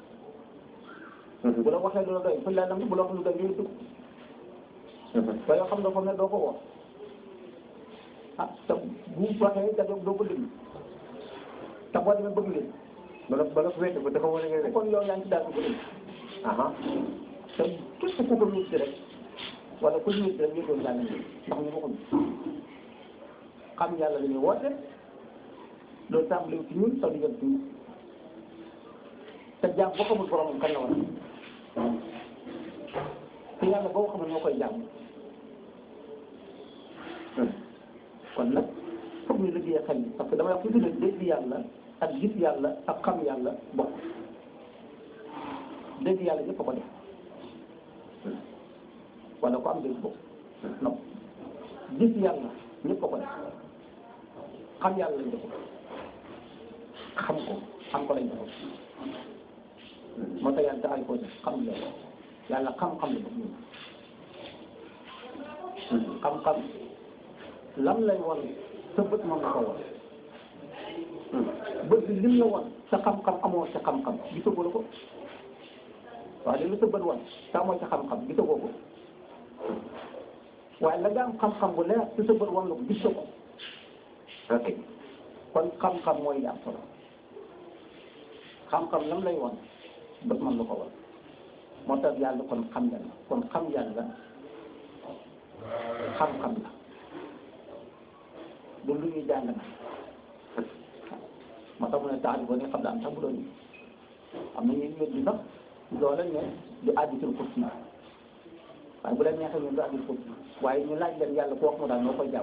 bu la waxee lu la doy fu la nam bu la wax lu doy yooyu dugg te yoo xam ne ko ne doo ko wax ah te bu waxee da doo ko déglu te boo demee bëgg leen bala bala ko wéete ba dafa wane ngay kon yow yaa ngi ci daal ko déglu aha te képp ku ko nit rek wala ku nit rek yëgoon daal nañ ndax ñu waxuñu xam yàlla la ñuy woote loolu tàmbali ci ñun taw di jëm ci ñun te jaam boo xamul boromam kan la war te yàlla boo xamul moo koy jaam kon nag foog ñu liggéey xel yi parce que damay wax toujours ne dégg yàlla ak gis yàlla ak xam yàlla bokk dégg yàlla ñëpp a ko def wala ko am dégg bokk non gis yàlla ñëpp a ko def xam yàlla lañ def xam ko xam ko lañ def moo tax yàlla taxay ko def xam la yàlla xam-xam la def xam-xam lam lay won sa bët moom la ko won bët bi lim la won sa xam-xam amoo sa xam-xam gisagoo la ko waaw li la sa bët won sa amoo sa xam-xam gisagoo ko waaye la nga am xam-xam bu leer ci sa bët won la ko gis ko ok kon xam-xam mooy li am solo xam-xam lam lay won bët moom la ko won moo tax yàlla kon xam yàlla kon xam yàlla xam-xam la du lu ñuy jàng na moo tax mu ne tax ko ne xam daan sax bu doon am na ñuy wér di sax loola ne du àdditul kursi waaye bu leen neexee ñun du àdditul kursi waaye ñu laaj leen yàlla ku wax mu daal noo koy jàmm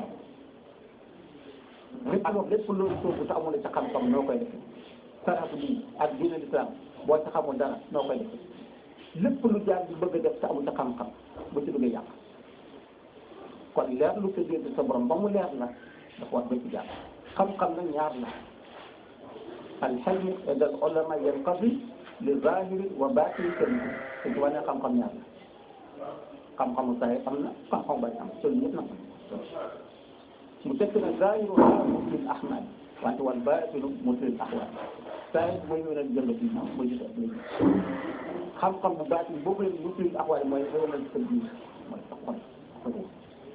lépp alors lépp loolu soobu te amul ca xam-xam noo koy defee saratu bii ak diine l'islam boo ca xamul dara noo koy defee lépp lu jaar bi bëgg a def te amul ca xam-xam bu ci bëgg a yàq kon leer lu sa biir sa borom ba mu leer la dafa war ba ci jàpp xam-xam nag ñaar la alxelmu inda al ulama yanqadi li zahiri wa batini sëriñ te ci wane xam-xam ñaar la xam-xamu saay am na xam-xam bañ am sëriñ ñëpp nag mu tekk na zahiru mutlil ahmad wante wal batinu mutlil ahwal saay mooy ñu leen jënd ci moom mooy gis ak léegi xam-xam bu baatin boobu leen mutlil ahwal mooy xëyal sa biir mooy sa xol sa ruux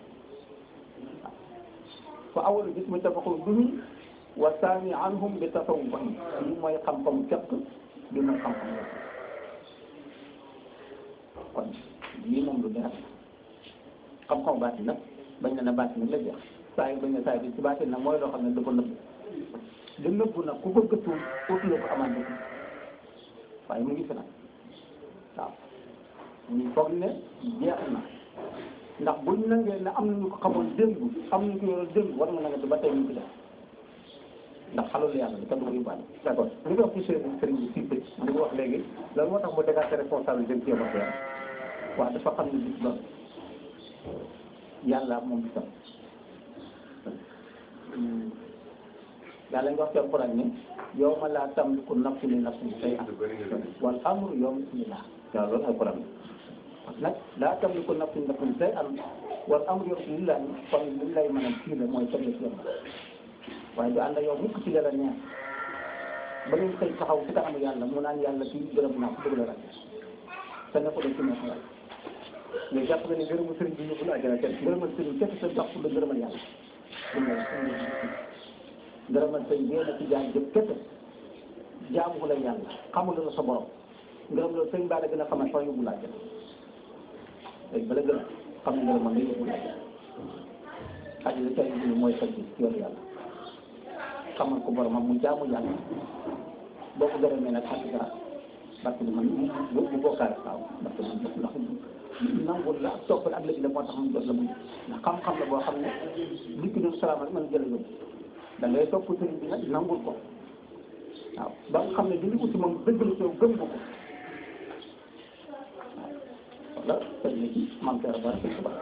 fa awalu gis mu tafaqul bihi wa saani anhum bi tasawwufihim lii mooy xam-xam fekk bi mooy xam-xam la kon lii moom lu leer xam-xam baatin nag bañ na ne baatin nag la jeex saa yi bañ na saa yi ci baatin nag mooy loo xam ne dafa nëbb li nëbb nag ku ko gëstu utule ko amaan dëgg waaye mu ngi fi nag waaw ñu foog ne jeex na ndax buñ nangee ne am nañu ko xamoon démb am nañu ko yoroon démb war nga nanga ba tey ñu ci def ndax xalul yàlla li kenn du ko yóbbaale d'accord li nga wax ci sëriñ sëriñ bi si bëj li nga wax léegi lan moo tax mu dégager responsable jëm ci yow ak yàlla waaw dafa xam ne bis ba yàlla moom bisam yàlla nga wax ci alquran ne yawma laa tamliku nafsun li nafsin shay'an wal amru yawma idhin lillah waaw loolu alquran nag laa tamliku nafsun nafsan shay'an wal amru lillahi kon li lay mën a kii la mooy teg la ci yoon waaye du ànd ak yow mukk ci la la neex ba ngeen koy taxaw ci kanamu yàlla mu naan yàlla kii gërëm naa ko dëgg la rek te ne ko def ci neex yàlla mais jàpp nga ni ngërëmu sëriñ bi yóbbu la àjjana kenn ngërëmal sëriñ kese sa dox pour la ngërëmal yàlla ngërëmal sëriñ bi na ci jaay jëf kese jaamu la yàlla xamul la sa borom ngërëm la sëriñ baa la gën a xamal fa yóbbu la àjjana léegi bala gën a xam ne ngërëmal la yóbbu la àjjana àjjana ca yóbbu mooy sa ci yoonu yàlla xamal ko boromam mu jaamu yàlla boo ko gërëmee nag xam nga parce que man bu bu bokkaale waaw parce que man ndax nangul la ak toppal ak léegi la moo tax mu jot la mu ndax xam-xam la boo xam ne dikk doon salaam rek man jëla yóbbu da ngay topp sëriñ bi nag nangul ko waaw ba nga xam ne li ñu uti moom dëgg la ci yow gëm nga ko waaw wala tëj na ci man kër ba rek ba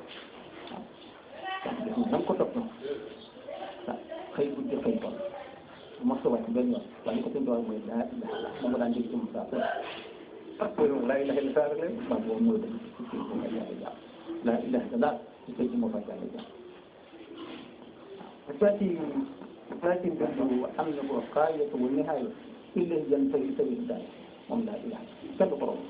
waaw da nga ko topp waaw xëy bu jëkkay tool mos a wàcc benn yoon waaye ko seen doole mooy daa daa moom nga daan dégg ci Moussa Sow ah loolu laa ilaha illa rek leen waaw boobu mooy dëgg ci kii moo fay yàlla jàpp laa ilaha illa daal ci kii moo fay yàlla jàpp waaw saa ci saa ci mbir bu am na ko xaayatu wa nihaaya illa jan tari tari daal moom laa ilaha kenn du ko romb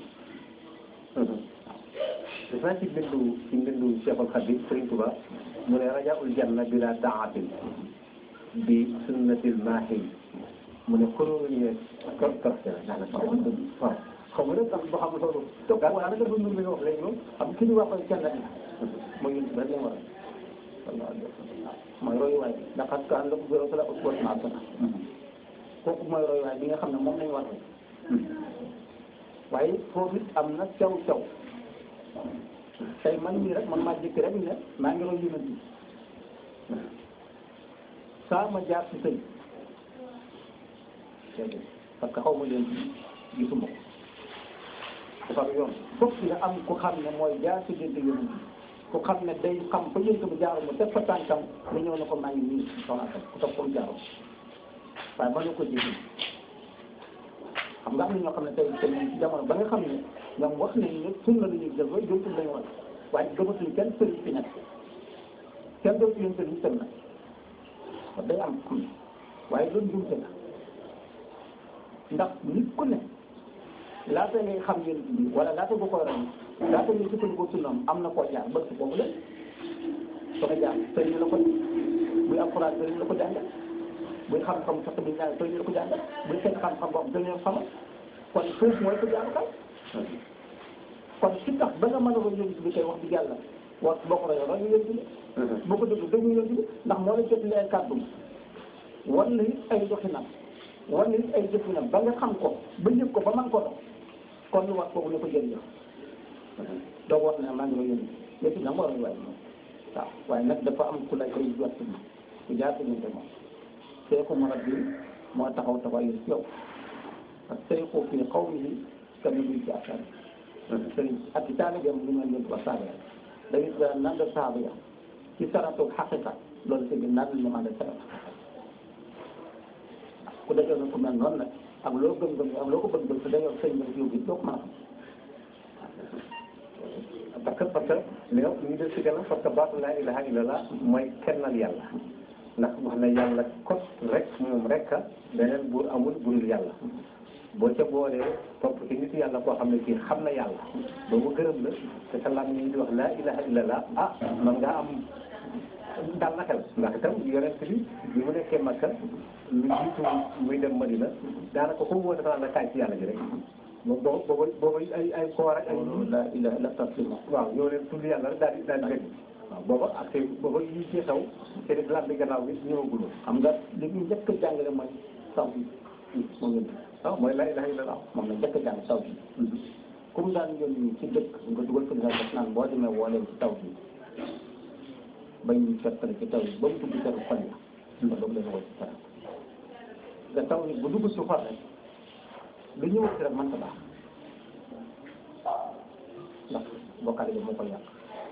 dafa ci bindu ci bindu Cheikhul Khadim Sëriñ Tuba mu ne rajaul janna bila taatin bi sunnatil maahi mu ne kuréel yi kor kor daanaka waaw xaw ma nag sax ba xam loolu topp waaye naka du nur bi nga wax léegi moom xam ki ñu waxoon kenn la mooy yéen rek lañ war a sallallahu alayhi wa sallam mooy royuwaay bi ndax ak kaan la ko gërëm la uswatun hasana kooku mooy royuwaay bi nga xam ne moom lañ war a waaye foofu it am na caw caw tey man mii rek man maa jëkk rek ne maa ngi roy yonent bi saa ma jaar ci sëñ parce que xaw ma leen gisuma ko dafa am yoon fokk nga am ku xam ne mooy jaar ci diggante yonent bi ku xam ne day xam fa yonent bi jaaru ma def fa tànkam nga ñëw ne ko maa ngi nii soxna Asal ku topp comme jaaru waaye mën na ko jéggi xam nga am na ñoo xam ne tey tey ci jamono ba nga xam ne ñoom wax nañu ne sunna la ñuy jël ba jëmtul lañu wax waaye gëmatuñ kenn sëriñ fi nekk kenn dootu leen sëriñ sën na kon day am am waaye loolu jumte la ndax nit ku ne laata ngay xam yéen bi wala laata bu koy ram laata ngay sukkandikoo sunnam am na koo jaar bët boobu la soo ko jaar sëriñ la ko buy alxuraan sëriñ la ko jàngal buy xam-xam sax bi ñaar sëriñ la ko jàngal buy fekk xam-xam boobu dañoo xamal kon foofu mooy ko jaarukaay kon ci tax ba nga mën a roy yonent bi koy wax di yàlla wax boo ko royee roy yonent bi boo ko déglu déglu yonent bi ndax moo la jotali ay kàddu wala it ay doxinam wala it ay jëfinam ba nga xam ko ba yëg ko ba man ko dox kon lu wax boobu ne ko jëriñoo doo wax ne maa ngi roy yonent bi yëpp nag moo roy waaye moom waaw waaye nag dafa am ku lay koy jot ma ku jaar diggante moom seeku marab bi moo taxaw taxaw ci yow parce que seeku fii xaw mi ka nabi ci asar sëriñ ak ci taalibeem lu mel ni ba saaba ya da ngay tuddee nan la saaba ya ci saratu xaqiqa loolu sëñ bi naan la ñu ànd ak saratu ku dajoo na ku mel noonu nag ak loo gëm-gëm ak loo ko bëgg-bëgg te dajoo sëñ bi yow bi doo ko mën a xam parce que parce que li nga ñu def si kanam parce que baatu laa ilaha illallah mooy kennal yàlla ndax wax na yàlla kot rek moom rek a beneen buur amul burul yàlla boo ca boolee topp ci nit yàlla koo xam ne kii xam na yàlla ba mu gërëm la te sa lam yi di wax laa ilaha illallah ah man ngaa am dal na xel ndax itam yonent bi bi mu nekkee Makka lu jiitu muy dem Madina daanaka ko woo dafa la kaay ci yàlla ji rek boobu boobu boobu ay ay koor ak ay la ilaha illa taslima waaw ñoo leen tudd yàlla rek daal di daal di rek waaw booba ak tey booba yi ci xew te di lan bi gannaaw bi ñëwagul xam nga li ñu njëkk a jàngale mooy taw bi moom la waaw mooy laa ilaha illallah moom la njëkk a jàng taw bi comme daan yónni ci dëkk nga dugal ko nga def naan boo demee woo leen ci taw bi bañ ñu fettale ci taw bi ba mu dugg ci xol ya nga doog leen woo ci dara nga taw ni bu dugg ci xol rek lu ñëw ci rek mën ta baax ndax bokkaale bi moo koy yàq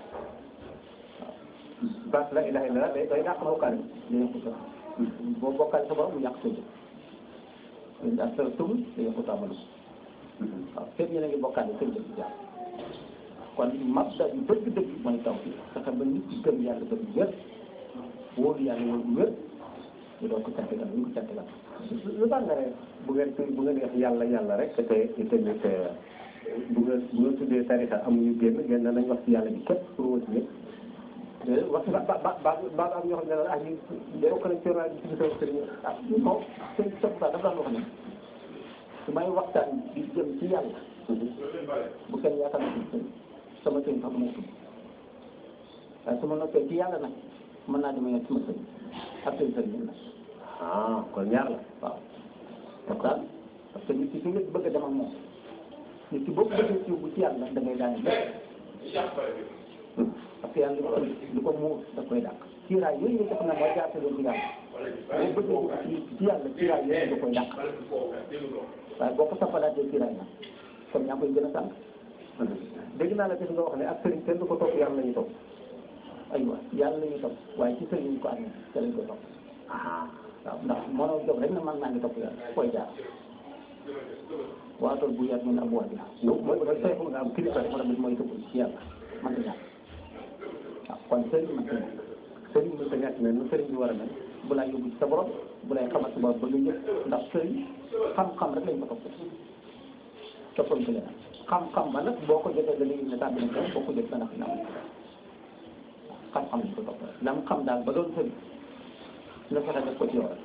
baat laa ilaha illallah day day dàq bokkaale dina ko jox boo bokkaale sa borom mu yàq sa jëf léegi ak sa tëb day yàqu sa amalu waaw fépp ñu ne ngi bokkaale seen jëf di jàpp kon mabda bi dëgg-dëgg mooy taw bi fexe ba nit ci gëm yàlla gëm wér wóolu yàlla wóolu wér ñu doon ko càttigal ñu ko càttigal lu tax nga ne bu ngeen bu ngeen wax yàlla yàlla rek te te tamit bu ngeen bu ngeen tuddee tarixa amuñu génn génn nañ wax ci yàlla bi képp pour wëcc ñëpp déedéet wax ba ba ba ba am ñoo xam ne ah ñu bokk nañ ci rajo ci biir sëriñ ah non sëñ Sow dafa daan wax ne su may waxtaan di jëm ci yàlla bu kenn yaakaar na sëñ sama sëñ sax du ma tudd waaye su ma noppee ci yàlla nag mën naa demee sama sëñ ak sëñ sëñ nag ah kon ñaar la waaw waxtaan parce que nit ki fi nga bëgg a dem ak moom nit ki boo ko bëggee ci bu ci yàlla da ngay daane lépp parce que yàlla li ko li ko muur da koy dàq kiiraay yooyu nga def na mooy jaarte doon ci yàlla boo bëggee ci ci yàlla kiiraay yooyu da koy dàq waaye boo ko sampalaatee kiiraay nag kon ñaa koy gën a sànq dégg naa la def nga wax ne ak sëriñ kenn du ko topp yàlla la ñu topp aywa yàlla la ñuy topp waaye ci sëriñ ñu ko amee te lañ koy topp ah waaw ndax mënoo jóg rek na man maa ngi topp yàlla koy jaar waatal bu yàgg min abwaa bi yow mooy mooy saytu nga am kilifa rek wala bi mooy tëbb ci yàlla man la ñàkk waaw kon sëriñ man la sëriñ bi sa ñàkk mel nu sëriñ bi war a mel bu lay yóbbu ci sa borom bu lay xamal sa borom ba nga ñëpp ndax sëriñ xam-xam rek lañ ko topp toppal ko leneen xam-xam ba nag boo ko jotee da ngay ne tàbbi na ko boo ko jot dana fi nam xam-xam lañ ko topp rek lam xam daal ba doon sëriñ nga fexe def ko ci yow rek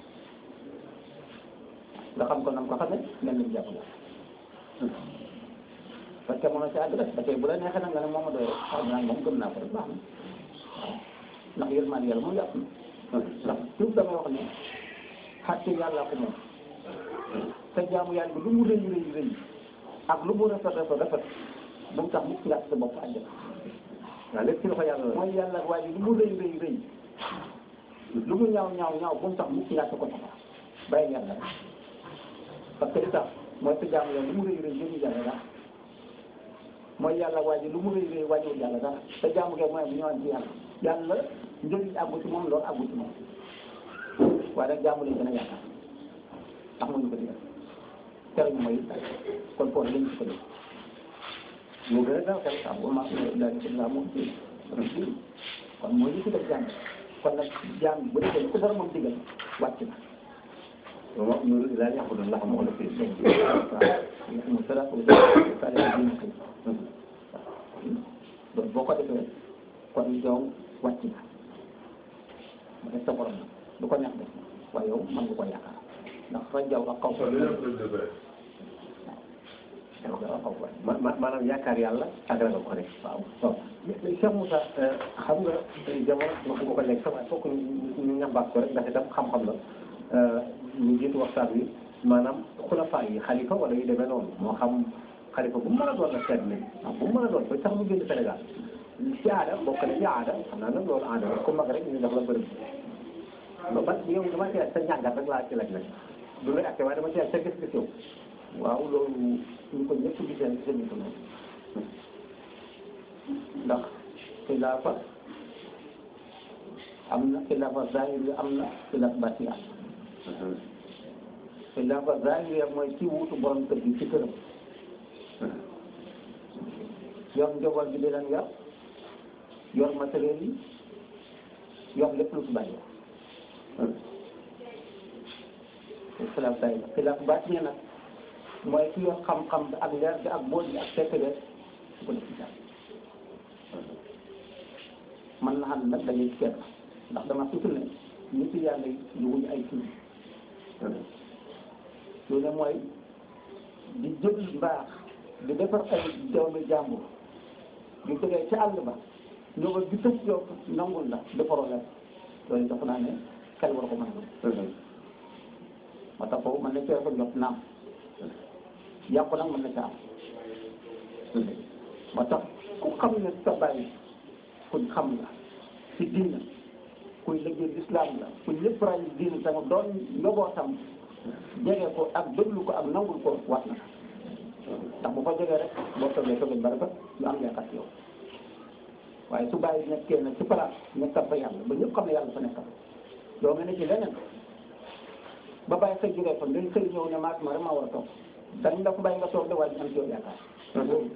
nga xam ko nam ko xamee mel nañ jàpp la parce que mënoo ci àgg rek parce que bu la neexee nag nga ne moom a doy rek xam naa moom gëm naa ko rek baax na waaw ndax yërmande yàlla moom yàpp na ndax toujours damay wax ne xàtte yàlla ko moom te jaamu yàlla bi lu mu rëy rëy rëy ak lu mu rafet rafet rafet bu mu tax mukk nga sa bopp àjjana waaw lépp ci loxo yàlla la mooy yàlla waaye lu mu rëy rëy rëy lu mu ñaaw ñaaw ñaaw bu mu tax mukk nga sa ko safara bàyyi yàlla rek parce que li tax mooy sa jaamu yàlla lu mu rëy rëy jëmu yàlla dara mooy yàlla waaye lu mu rëy rëy wàññiwul yàlla dara te jaamu kay mooy bu ñëwaat ci yàlla yàlla njëriñ àggu ci moom loolu àggu ci moom waaye nag jaamu lañ gën a yaakaar ndax moo ñu ko digal tere ñu mooy kon foofu lañ ci ko def moo gën a daaw xel waaw bu ma daal di la moom ci kon mooy li ci def jàng kon nag jaam bu defee lu ko borom moom digal wàcc na moom ñu laa yàqu doon la xam wala fii waaw mu sala ko sala ko diina ko donc boo ko defee kon yow wàcc na mu def sa borom nag lu ko neex def waaye yow mën nga ko yaakaar ndax rajaw ak xaw ko rajaw ak xaw ko ma ma maanaam yaakaar yàlla ak ragal ko rek waaw waaw mais Cheikh Moussa xam nga jamono wax nga ko léegi sax waaye fokk ñu ñu ñambaat ko rek ndax itam xam-xam la ñu jiitu waxtaan wi maanaam xulafaa yi xalifa wala yu demee noonu moo xam xalifa bu mu mën a doon nag seet nañ bu mu mën a doon ba sax mu génn Sénégal ci aada bokk na ci aada xam naa nag loolu aada la ku mag rek ñu jox la bërëb ba ba yow dama ci laaj sa njàngat rek laa ci laaj nag du lay acté waaye dama ci laaj sa gis-gis yow waaw loolu ñu ko ñëpp gisee rek gisee ñu ko noonu ndax xilaafa am na xilaafa zahiri am na xilaafa batini am na xilaafa zahiri mooy ci wutu borom kër gi ci këram yor njaboot gi di leen yor yor matériel yi yor lépp lu ci bàyyi xilaaf zahiri xilaaf batini nag mooy ki yor xam-xam bi ak leer bi ak bool bi ak fekk de su ko def ci jàmm man na xam nag dañuy seet ndax dama sutu ne nit yàlla yi wuñu ay tur lu ne mooy di jël mbaax di defar ay doomi jàmbur yu jógee ci àll ba ñoo ba gi tëb yow nangul la defaroo leen loolu dafa naa ne xel war ko mën a moo tax foofu mën na cee ko jot naam yàqu nag mën na ca am moo tax ku xam ne sa bàyyi kuñ xam la ci diina kuy liggéey lislaam la kuñ lépp ray diina sama doon njobootam jege ko ak déglu ko ak nangul ko wax na ndax bu fa jegee rek boo toogee toogee ba rafet ñu am yaakaar ci yow waaye su bàyyi nekkee nag ci place nekkal fa yàlla ba ñëpp xam ne yàlla fa nekkal yow nga ne ci leneen ba bàyyi xëy jógee fa ngay xëy ñëw ne maak ma rek maa war a toog dañ la ko bàyyi nga toog de waaye ñu am ci yow yaakaar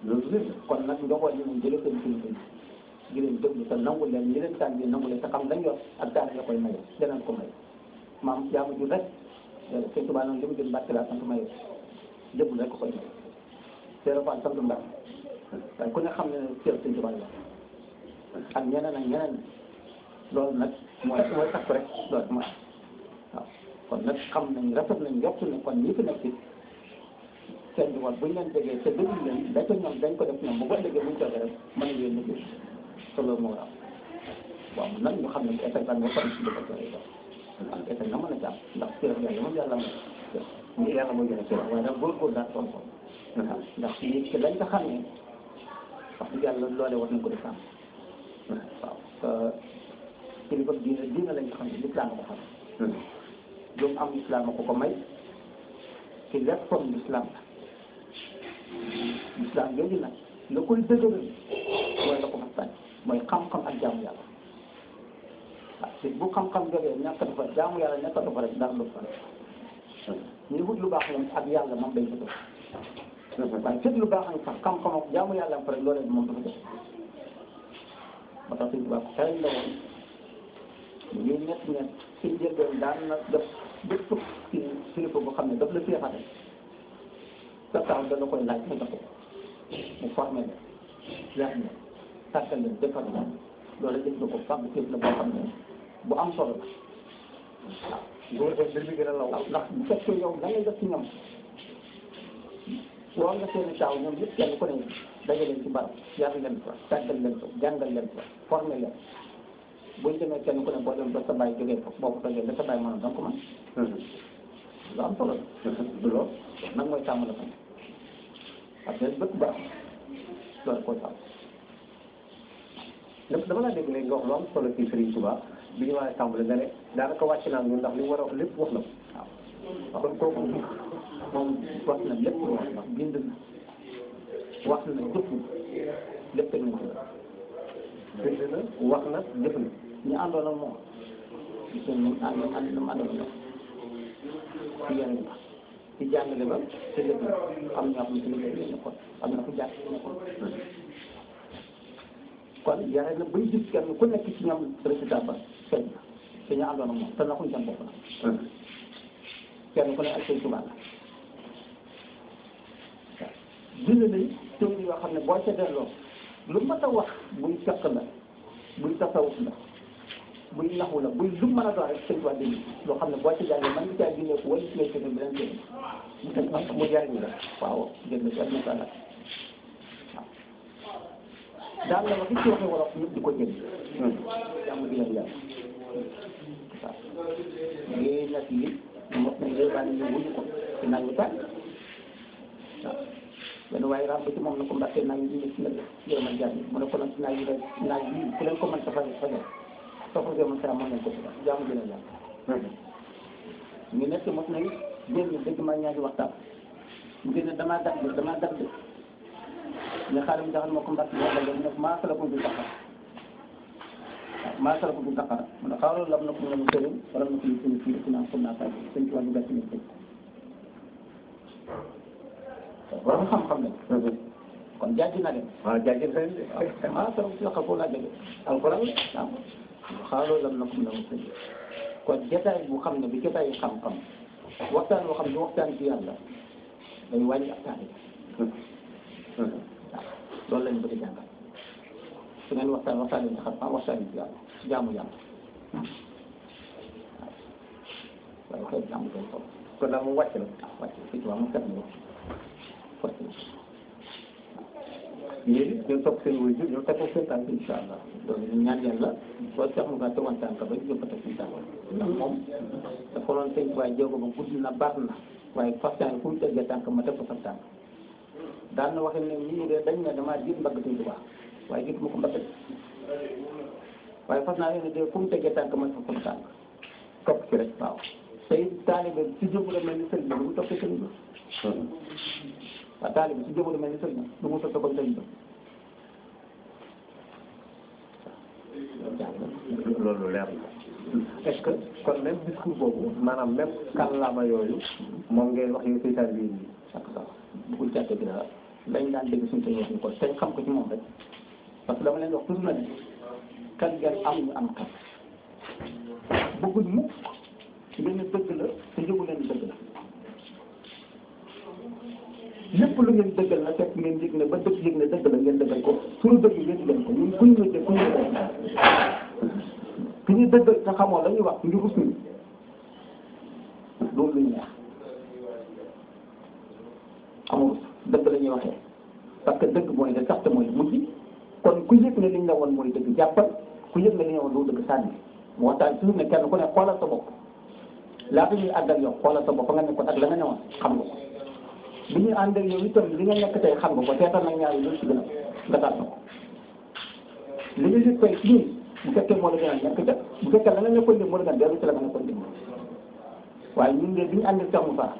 loolu lépp kon nag ndoxool yi moom jëlee seen kilifa yi di leen déglu te nangu leen ñi leen tànn bi nangu leen te xam lañ yor ak daara ya koy maye danañ ko may maam jaamu ju rek sëñ Tuubaa noonu li mu jël mbàkk laa sant maye jëbul rek ko koy may Seydou Fall sant mbàkk waaye ku ne xam ne ne cër sëñ Tuubaa la ak ñeneen ak ñeneen loolu nag mooy mooy takk rek loolu mooy waaw kon nag xam nañ rafet nañ yokk ne kon ñi fi nekk seen diwaan bu ñu leen déggee te déglu leen da ko ñoom dañ ko def ñoom bu ko déggee bu ñu toogee rek mën nañu leen liggéey te loolu moo war a am waaw nag ñu xam ne état ban moo faral di def ak ak état na mën a jàpp ndax cër yàlla moom yàlla moom yàlla mooy joxe cër waaye nag góorgóorlu daal tool ko ndax nit ki lañ ko xamee wax dëgg yàlla loolee war nañ ko def am waaw kilifa diine diine lañ ko xam ne lislaam ko xam lu mu am lislaam ko ko may ci léppam lislaam la lislaam yooyu nag la koy dëgëral mooy la ko fa sànni mooy xam-xam ak jaamu yàlla waaw te bu xam-xam jógee ñàkk dafa jaamu yàlla ñàkk dafa rek dara lu fa ñu wut lu baax moom ak yàlla moom day fa waaye fépp lu baax sax xam-xam ak jaamu yàlla am fa rek loolee moom dafa def moo tax suñu tubaab xëy la woon ñu ñett ñett ci njëlbeen daan na def bépp ci kilifa boo xam ne daf la féexate sa taw da la koy laaj nga jox ko mu formé leen yar leen tàggal leen defar leen loolu def na ko fàgg fépp la boo xam ne bu am solo la waaw góor def mbir bi gën a law waaw ndax bu fekkee yow da ngay def ci ñoom woo nga seeni taaw ñoom yëpp kenn ku ne daje leen ci barab yar leen fa tàggal leen fa jàngal leen fa formé leen buñ demee kenn ku ne boo dem ba sa bàyyi jógee fa boo ko tojee ba sa bàyyi mën a danga ko mën lu am solo la du loolu nag mooy sàmm la fa ne parce que bëgg baax loolu koy sàmm lépp dama laa dégg léegi nga wax lu am solo ci Serigne Touba bi ñu waxee tàmbali nga ne daanaka wàcc naa ñun ndax li mu war a wax lépp wax na ko waaw kon kooku moom wax na lépp lu wax ndax bind na wax na jëf na lépp teg nañ ko bind na wax na jëf na ñu àndoon ak moom gis ngeen moom ànd ànd na mu àndoon ak moom ci yenn ba ci jàngale ba te lépp am na ñoo xam ne ci liggéey bi nekkoon am na fu jàng nekkoon kon yare na bay gis kenn ku nekk ci ñoom résultat ba feeñ na te ñu àndoon ak moom te naxuñ seen bopp na kenn ku ne ak say tubaab la bind nañ téere yoo xam ne boo ca delloo lu mat a wax buy fekk la buy tasawuf la buy naxu la buy lu mën a doon rek sëñ waa dégg loo xam ne boo ca jàngee mën nga caa génne ko wala ci lay tëdd beneen téere mu teg ak mu jariñ la waaw dégg nga ci aduna sa waaw daan la wax ci waxee wolof ñëpp di ko jël jàmm di leen yàlla waaw léegi nag yi mos nañ léegi daal ñu wuñu ko ci naaj wi tàng waaw benn waaye ràmb ci moom na ko mbàkkee naaj yi ñu ci nag yërëmal jàmm mu ne ko nag naaj yi rek naaj yi ku leen ko mën sa fajal fajal soo ko gëmal sa mën nañ ko ci jàmm di leen yàlla ñu nekk mos nañ génn dëgg ma ñaari waxtaan mu génne damaa dagg damaa dagg ne xaaral mi daxal moo ko mbàkk boo xam ne maa sala ko du taxar waaw maa sala ko du taxar mu ne xaaral lam na ko nga mu sëriñ wala na ko ñu sëriñ fii ci naan xam naa fay sëñ ci wàllu gàtt ñu sëñ borom xam-xam ne kon jàjj na leen waaw jaajëf sëñ bi waaw maa sala ko du taxar foofu laa jóge alquran la waaw xaaral lam na ko nga mu sëriñ kon jotaay bu xam ne bi jotaay yu xam-xam waxtaan boo xam ne waxtaan ci yàlla day wàññi ak taal waaw loolu lañ bëgg a jàngal su ngeen waxtaan waxtaan yi xam waxtaan yi ci yàlla jaamu yàlla waaw waaye waxee jaamu day toll kon daal moom wàcc na waaw wàcc fii ci waa mu set na wàcc na yéen it ngeen topp seen wéy ñu teg ko seen tànk incha allah loolu ñu ñaan yàlla boo tax mu gaa tegoon tànk ba ñu ko teg suñu tànk ndax moom dafa doon sëñ waaye jéego ba gudd na baax na waaye fastaan fu mu teggee tànk ma teg ko sa tànk daan na waxe ne ñii de dañ ne damaa jiit mbagg suñ tubaab waaye jiit ma ko mbagg waaye fas naa leen ne de fu mu teggee tànk ma teg ko sa tànk topp ci rek waaw tey taalibe si jëmu la mel ni sëriñ ba du mu toppee sëriñ ba waaw taalibe si jëmu la mel ni sëriñ ba du mu toppee kon sëriñ ba loolu leer na est-ce que kon même discours boobu maanaam même kàllaama yooyu moom ngeen wax yow seytaan bi ak sax bëggul jàtte bi dara lañ daan dégg suñu tey wax ñu ko tey xam ko ci moom rek parce que dama leen wax toujours na ne kan ngeen am ñu am kan bëgguñ mukk ngeen ne dëgg la te yëgu leen dëgg la lépp lu ngeen dëggal na fekk ngeen yëg ne ba dëgg yëg ne dëgg la ngeen dëggal ko suñu dëgg ngeen leen ko ñun kuñ ñu kuñ ñu ki ñu dëggal te xamoo la ñuy wax ngi rus ñu loolu lu ñu neex amul dëgg la ñuy waxee parce que dëgg mooy de sax te mooy mujj kon ku yëg ne li ñu la woon mooy dëgg jàppal ku yëg ne li ñu la woon doo dëgg sànni moo waxtaan toujours ne kenn ku ne xoolal sa bopp laata ñuy àgg ak yow xoolal sa bopp fa nga nekkoon ak la nga newoon xam nga ko bi ñuy ànd ak yow itam li nga nekk tey xam nga ko seetal nag ñaar yi lu ci gën a nga taal ko li nga yëg koy ci bu fekkee moo la gën a nekk ca bu fekkee la nga nekkoon dem moo la gën a dellu ci la nga nekkoon dem waaye ñun de bi ñu ànd ak Cheikh Moussa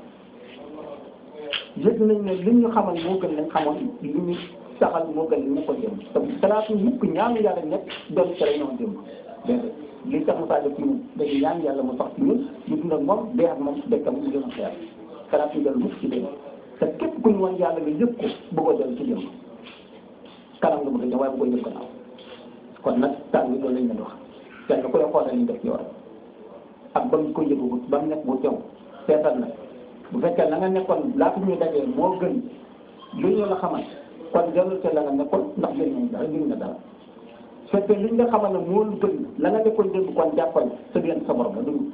yëg nañ ne li ñu xamal moo gën lañ xamoon li ñu saxal moo gën li ñu nekkoon dem te salaatu mukk ñaanu yàlla nekk dellu ci la ñëwoon dem déedéet li Cheikh Moussa def ci ñun dañuy ñaan yàlla mu sax ci ñun ñu dund ak moom dee ak moom dekkam mu gën a xeer salaatu dellu mukk ci dem te képp ku ñu woon yàlla nga yëg ko bëggoo dellu ci dem kanam nga bëgg a ñëw waaye bëggoo yëg gannaaw kon nag taal bi loolu lañ leen wax kenn ku la xoolal ñu def ci yow ak ba mu ko yëgu ba mu nekk bu teew seetal na bu fekkee la nga nekkoon laata ñuy dajee moo gën li ñu la xamal kon dellu te la nga nekkoon ndax gën nañ dara gën na dara su fekkee li nga xamal ne moo gën la nga nekkoon démb kon jàppal sa diggante sa borom la dugg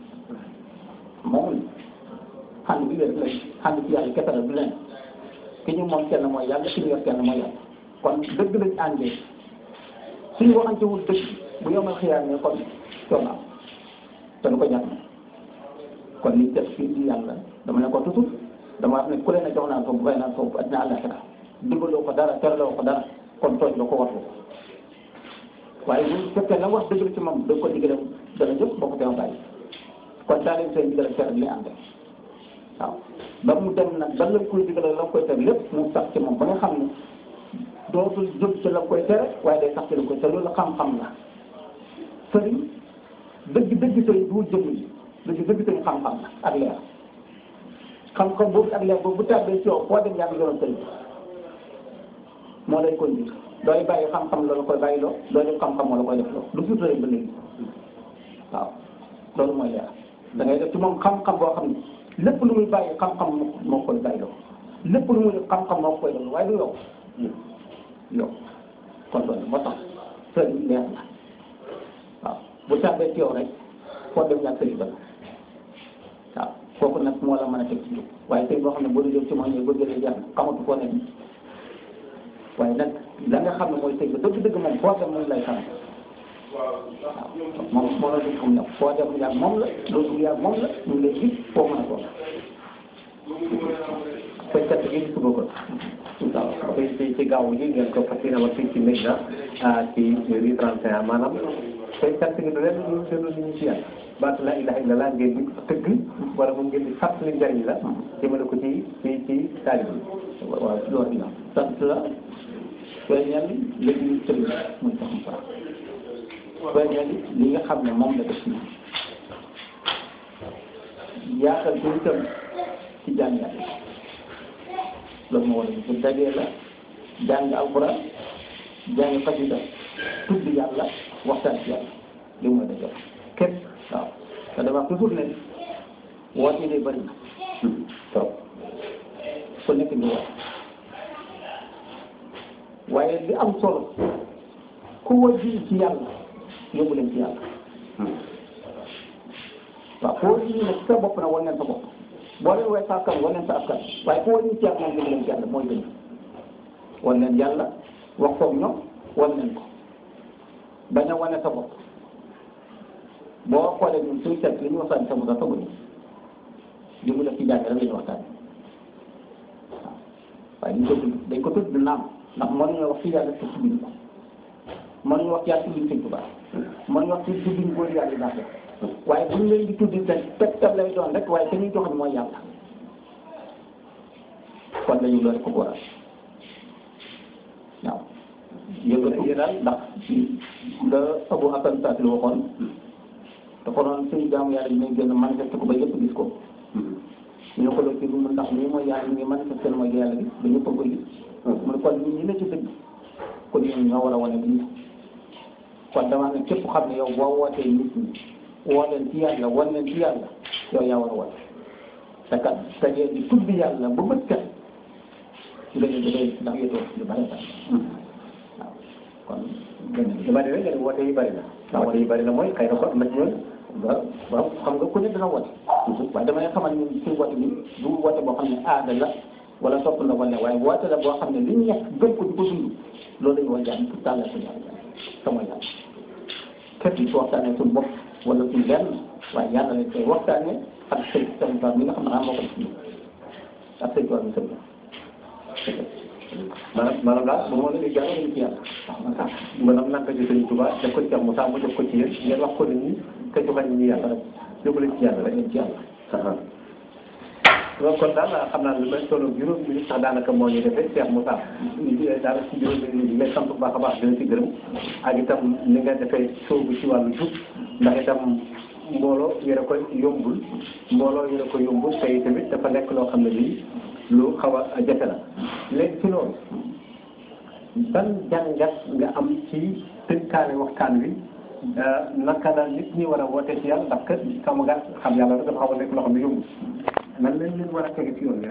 moom xànd bi rek la xànd ci yàlla kese la du leen ki ñu moom kenn mooy yàlla ki ñu yor kenn mooy yàlla kon dëgg lañ àndee suñu waxantewul dëgg bu yomal xiyaar ne kon coono am te du ko ñàkk kon li def fii di yàlla dama ne ko toujours dama wax ne ku leen a jox naa ko bu bay naa ko bu àddina àllaxira digaloo ko dara teraloo ko dara kon tooñ la ko warlu waaye bu fekkee la wax dëgg la ci moom da ko digale dana jóg boo ko teew bàyyi kon daa leen seen digal ak tere li ànd waaw ba mu dem nag ba la koy digale la koy tere lépp mu sax ci moom ba nga xam ne dootul jóg ci la koy tere waaye day sax ci la koy tere loolu xam-xam la sëriñ dëgg dëgg sëriñ du jëmm yi dëgg dëgg sëriñ xam-xam la ak leer xam-xam boobu ak leer boobu bu tàbbee ci yow foo dem yaa ngi doon sëriñ moo lay koy njëkk dooy bàyyi xam-xam la la koy bàyyi loo dooy def xam-xam moo la koy def loo lu suuf sëriñ ba léegi waaw loolu mooy leer da ngay def ci moom xam-xam boo xam ne lépp lu muy bàyyi xam-xam moo koy bàyyi loo lépp lu muy def xam-xam moo koy def waaye du yow yow kon loolu moo tax sëriñ leer na waaw bu tàbbee ci yow rek foo dem ñàkk sëriñ ba waaw kooku nag moo la mën a teg ci jóg waaye tey boo xam ne boo dee ci moom ñooy bëgg lay jàng xamatu foo nekk waaye nag la nga xam ne mooy sëñ ba dëgg-dëgg moom foo dem muy lay xam waaw moom moo la dëgg xam ne foo dem yàgg moom la loolu yàgg moom la ñu ngi lay gis foo mën a toog koy cat gi suba ko waaw ci ci ci gaaw gi ngeen ko fas yéene fii ci Medina ci rue 31 maanaam koy cat gi du leen lu delu li ñu ci yàlla baatu la ilaha illallah ngeen di tëgg wala moom ngeen di fàttali njariñ la jëmale ko ci ci ci taalib yi waaw loolu la sant la feeñal léegi ñu tëgg muy tax mu baax feeñal li nga xam ne moom la def ci yaatal ko itam ci jàng yàlla loolu moo war a bu dajee la jàng alquran jàng xasida tudd yàlla waxtaan ci yàlla li mooy dajee képp waaw te dama wax toujours ne woote de bëri na trop ku nekk ñu wax waaye li am solo ku wajji ci yàlla yóbbu leen ci yàlla waaw ku wajji nag sa bopp na wan leen sa bopp boo leen way sa askan wan leen sa askan waaye ku wajji ci yàlla moom yóbbu leen ci yàlla mooy gën wan leen yàlla wax koog ñoom wan leen ko bañ a wane sa bopp boo xoolee ñun suñu seet li ñu waxtaan sa mu sax tëgguñu li mu def ci jàng rek la ñu waxtaan waaw waaye ñu ko tudd dañ ko tudd naam ndax mënuñoo wax ci yàlla te tudduñ ko mënuñu wax ci yàlla tudduñ sëñ Tuubaa mënuñu wax ci tudduñ góor yàlla yi baax waaye bu ñu leen di tuddi te tegtal lay doon rek waaye te ñuy joxoñ mooy yàlla kon dañu loolu ko waral waaw yëngatu daal ndax nga Abu Hasan Saasili waxoon dafa doon suñu jaamu yàlla dinañ gën a manifesté ko ba yëpp gis ko ñu ko ci lu mu ndax lii mooy yàlla ngi manifesté mooy yàlla bi ba ñëpp a koy gis mu ne kon ñun ñi la ci dëgg kon ñun ñoo war a wane lii kon dama ne képp xam ne yow boo wootee nit ñi woo leen ci yàlla wan leen ci yàlla yow yaa war a woote te kat te ngeen di tudd yàlla ba bët kat nga ne dafay ndax yëtoo lu bari bari waaw kon gën li ma demee nga ne woote yi bëri na waaw woote yi bëri na mooy xëy na ko am na ci ñoom waaw waaw xam nga ku ne dina woote waaye damay xamal ni suñu woote bi du woote boo xam ne aada la wala topp na wala waaye woote la boo xam ne li ñu nekk gëm ko di ko dund loolu dañu war a jàng pour tàllal suñu yàlla sama yàlla képp ci waxtaanee suñu bopp wala suñu lenn waaye yàlla lañ koy waxtaanee ak sëñ sëñ Tuubaa mi nga xam ne moo ko def ak sëñ Tuubaa mi sëñ maanaam maanaam daal bu ma la di jàng ci yàlla maanaam naka ci Sëriñ Tuubaa def ko ci Cheikh Moussa mu def ko ci yéen ngeen wax ko nit ñi te joxañ ñi yàlla rek yóbbu leen ci yàlla rek ci yàlla donc kon daal xam naa lu may solo juróom minute sax daanaka moo ñu defee Cheikh Moussa ñu di daal ci juróom minute yi lay sant bu baax a baax dina ci gërëm ak itam ni nga defee soobu ci wàllu jub ndax itam mbooloo yore ko yombul mbooloo yore ko yombul te tamit dafa nekk loo xam ne lii lu xaw a jafe la léegi ci loolu ban jàngat nga am ci tënkaane waxtaan wi naka la nit ñi war a woote ci yàlla ndax kat sama gàtt xam yàlla dafa xaw a nekk loo xam ne yombul nan lañ leen war a tege ci yoon